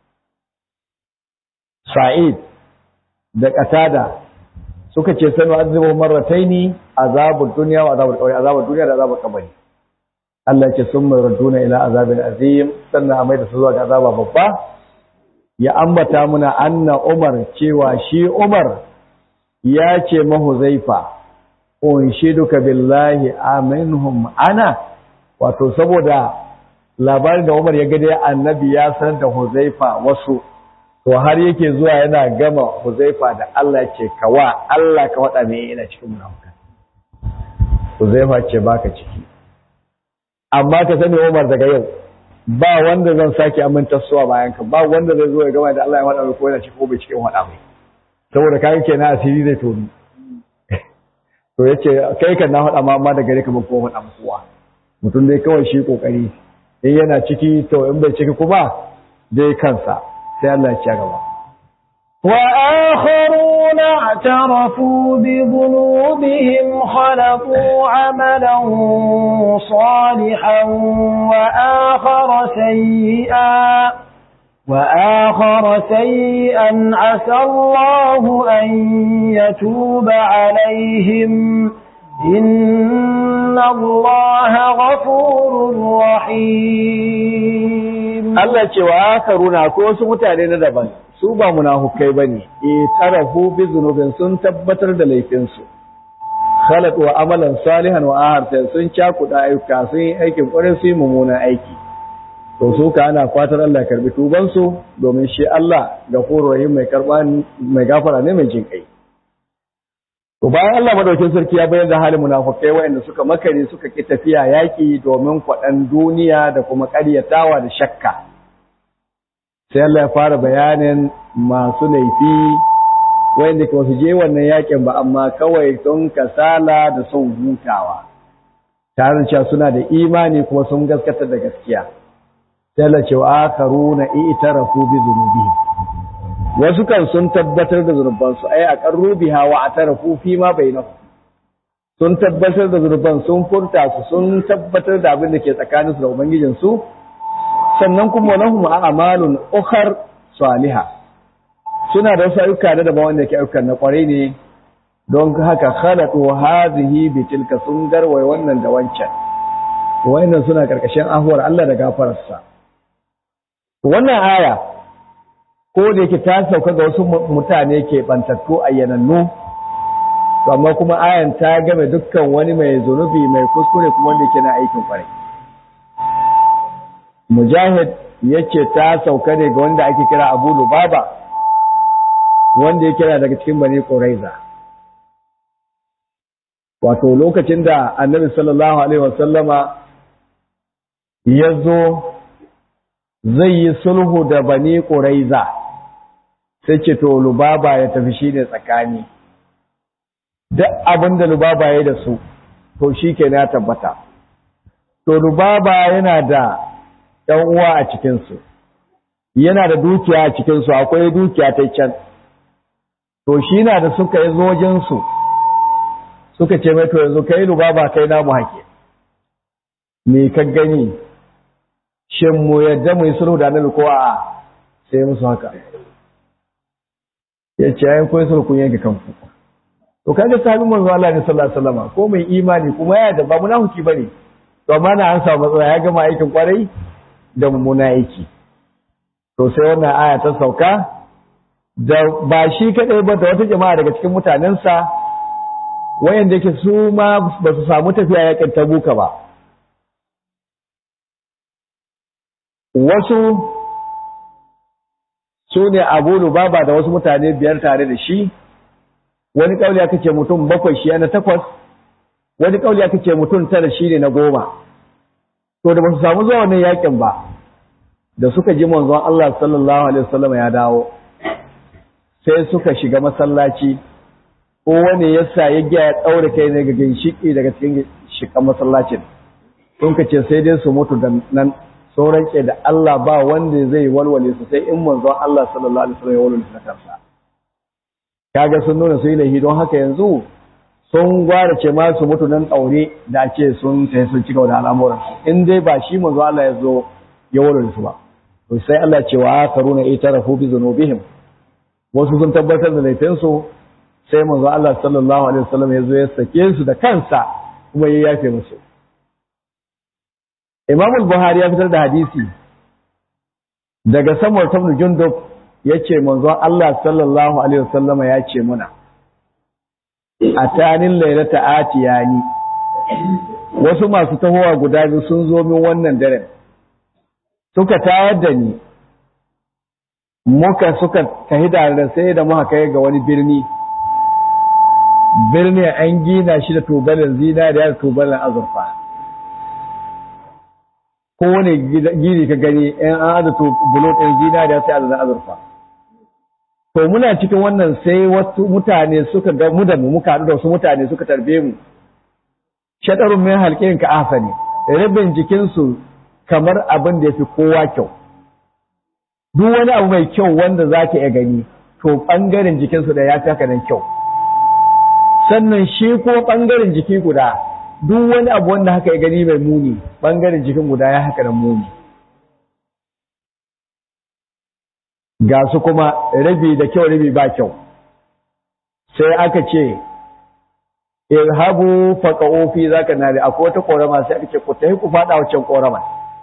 sa'id da qatada suka ce sanu azabu marrataini azabud dunya wa azabul qabri azabud dunya da azabul qabri Allah ya ce summa raduna ila azabil azim sannan a maida su zuwa ga azaba babba ya ambata muna anna Umar cewa shi Umar ya ce mahuzaifa unshiduka billahi aminhum ana wato saboda labarin da Umar ya ga dai annabi ya san da Huzaifa wasu to har yake zuwa yana gama Huzaifa da Allah ce kawa Allah ka wada me yana cikin munafikan Huzaifa ce baka ciki amma ka sani Umar daga yau ba wanda zan sake aminta suwa bayan ka ba wanda zai zo ya gama da Allah ya wada ko yana cikin ko bai cikin wada mai saboda kai kenan asiri zai toni to yace kai kan na faɗa ma amma da gare ka ban ko faɗa kowa mutum dai kawai shi kokari in yana ciki to in bai ciki kuma dai kansa sai Allah ya ci gaba
وآخرون اعترفوا بذنوبهم خلقوا عملا صالحا وآخر سيئا وآخر سيئا عسى الله أن يتوب عليهم إن الله غفور رحيم
Allah ce wa akaruna ko wasu mutane na daban su ba munafukai bane e tarafu bi zunubin sun tabbatar da laifin su khalaq wa amalan salihan wa ahar sun cakuda ayyuka sun yi aikin kwarin su yi mummunan aiki to su ka ana fatar Allah ya karbi tuban su domin shi Allah gafurur rahim mai karba mai gafara ne mai jin kai to bayan Allah madaukin sarki ya bayyana halin munafukai waɗanda suka makare suka ki tafiya yaki domin kwaɗan duniya da kuma ƙaryatawa da shakka sai Allah ya fara bayanin masu laifi waɗanda ba su je wannan yakin ba amma kawai sun kasala da son hutawa tare da cewa suna da imani kuma sun gaskata da gaskiya sai Allah ce wa akharuna i'tarafu bi dhunubihim wasu kan sun tabbatar da zunubansu ai a qarru biha wa atarafu fi ma bainahum sun tabbatar da zunuban sun furta su sun tabbatar da abin da ke tsakaninsu da ubangijin su sannan kuma lahum a'malun ukhar salihah suna da wasu ayyuka da daban wanda ke ayyukan na kwarai ne don haka khalatu hadhihi bi tilka sun garwaye wannan da wancan wayannan suna karkashin ahuwar Allah da gafararsa wannan aya ko da yake ta sauka ga wasu mutane ke bantattu ayyanannu amma kuma ayan ta game dukkan wani mai zunubi mai kuskure kuma wanda yake na aikin kwarai mujahid yace ta sauka ne ga wanda ake kira abu lubaba wanda ya kira daga cikin bani quraiza wato lokacin da annabi sallallahu alaihi wasallama ya zo zai yi sulhu da bani quraiza sai ce to lubaba ya tafi shi ne tsakani duk abin da lubaba ya da su to shi ke na tabbata to lubaba yana da ɗan uwa a cikinsu yana da dukiya a cikinsu akwai dukiya ta can to shi na da suka yi zojinsu suka ce mai to yanzu kai lubaba kai namu hake me ka gani shin mu yadda mu yi sulhu da annabi ko a'a sai musu haka ya ce ayin koyi sulhu kun yanke kanku to kaga sahabin manzo Allah ne sallallahu alaihi wasallam ko mai imani kuma ya da ba munafiki bane to amma na an samu matsala ya gama aikin kwarai da mummuna aiki to sai wannan aya ta sauka da ba shi kadai ba da wata jama'a daga cikin mutanensa wayanda yake su ma ba su samu tafiya yakin tabuka ba wasu su ne abu lubaba da wasu mutane biyar tare da shi wani kauli aka ce mutum bakwai shi na takwas wani kauli aka ce mutum tara shi ne na goma to da ba su samu zuwa wannan yakin ba da suka ji manzon Allah sallallahu alaihi wasallam ya dawo sai suka shiga masallaci ko wani yasa ya gya ya tsaure kai ne ga ginshiki daga cikin shikan masallacin sun ka ce sai dai su mutu da nan sauran ke da Allah ba wanda zai walwale su sai in manzon Allah sallallahu alaihi wasallam ya walwale su kansa kaga sun nuna su yi laifi don haka yanzu sun gwara ce ma su mutu nan ɗaure da ce sun sai sun ci gaba da al'amuran in dai ba shi manzo Allah ya zo ya walwale su ba to sai Allah ce wa akaruna itarafu bi zunubihim wasu sun tabbatar da laifinsu sai manzo Allah sallallahu alaihi wasallam ya zo ya sake su da kansa kuma ya yafe musu Imam al-Buhari ya fitar da hadisi daga Samur ibn Jundub yace manzo Allah sallallahu alaihi wasallam ya ce muna atanin lailata atiyani wasu masu tahowa guda biyu sun zo min wannan daren suka tayar da ni muka suka tahi da sai da muka kai ga wani birni birni an gina shi da tubalin zinariya da tubalin azurfa kowane gini ka gani in an aza bulo ɗin zinariya sai azazan azurfa to muna cikin wannan sai wasu mutane suka ga mu da mu muka haɗu da wasu mutane suka tarbe mu shaɗarun min halƙin ka asali rabin jikinsu kamar abin da ya fi kowa kyau duk wani abu mai kyau wanda za ka iya gani to ɓangaren jikinsu da ya fi haka nan kyau sannan shi ko ɓangaren jiki guda duk wani abu wanda haka ya gani mai muni ɓangaren jikin guda ya haka nan muni ga su kuma rabi da kyau rabi ba kyau sai aka ce irhabu faqa'u fi zaka nari akwai wata korama sai aka ce ku tafi ku fada wancan korama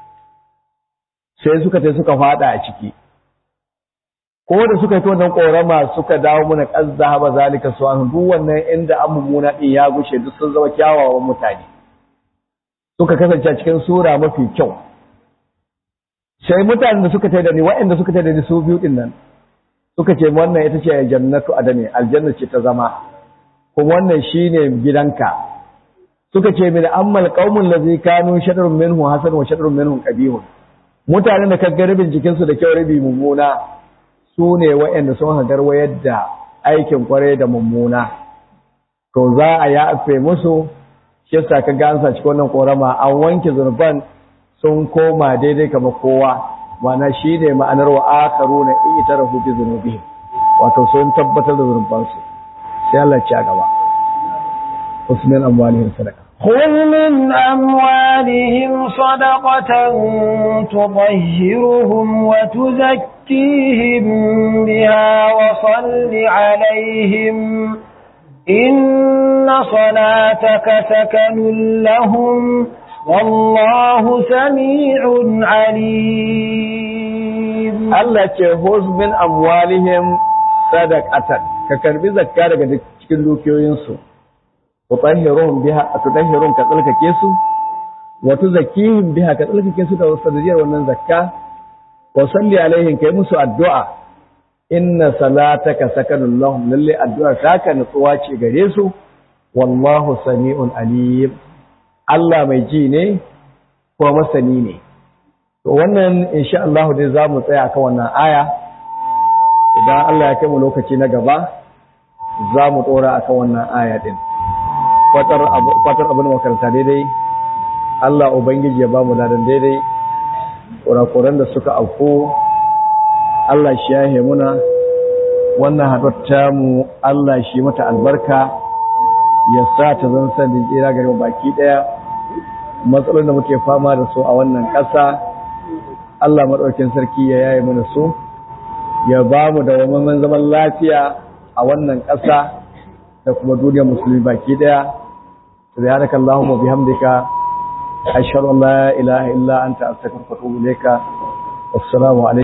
sai suka tai suka fada a ciki ko da suka yi wannan korama suka dawo muna kazza haba zalika su an duk wannan inda an mummuna din ya gushe duk sun zama kyawawan mutane suka kasance cikin sura mafi kyau sai mutanen da suka tai da ni waɗanda suka tai da ni su biyu din nan suka ce wannan ita ce jannatu adani aljanna ce ta zama kuma wannan shine gidanka suka ce min ammal qaumul ladzi kanu shadrun minhu hasan wa shadrun minhu qabihun mutanen da kaga rabin jikinsu da kyau rabi mummuna su ne waɗanda sun hagar wayar da aikin kwarai da mummuna to za a ya afe musu shi yasa ka ga an sa cikin wannan korama an wanke zurban sun koma daidai kamar kowa mana shi ne ma'anar wa akaru na itarafu bi zunubihim wato sun tabbatar da zurbansu sai Allah ci a gaba usmin amwalihim sadaqa
خذ من أموالهم صدقة تطهرهم وتزكيهم بها وصل عليهم إن صلاتك سكن لهم والله سميع عليم
Allah ce huz min amwalihim sadaqatan ka karbi zakka daga cikin dukiyoyinsu tutahhiruhum biha tutahhiruhum ka tsalkake su wa tuzakkihim biha ka tsalkake su da sadaqiyar wannan zakka wa salli alaihim kai musu addu'a inna salataka sakanun lahum lalle addu'ar taka nutsuwa ce gare su wallahu sami'un alim Allah mai ji ne ko masani ne to wannan insha Allah dai za mu tsaya kan wannan aya idan Allah ya kai mu lokaci na gaba za mu dora akan wannan aya din fatar abin makaranta daidai Allah Ubangiji ya ba mu ladan daidai kurakuran da suka auku Allah shi ya muna wannan haɗar mu Allah shi mata albarka ya sa ta zan sanin tsira gari baki ɗaya matsalolin da muke fama da su a wannan ƙasa Allah maɗaukin sarki ya yaye mana su ya ba mu da wamman zaman lafiya a wannan ƙasa da kuma duniyar musulmi baki ɗaya سبحانك اللهم وبحمدك أشهد أن لا إله إلا أنت أستغفرك وأتوب إليك والسلام عليكم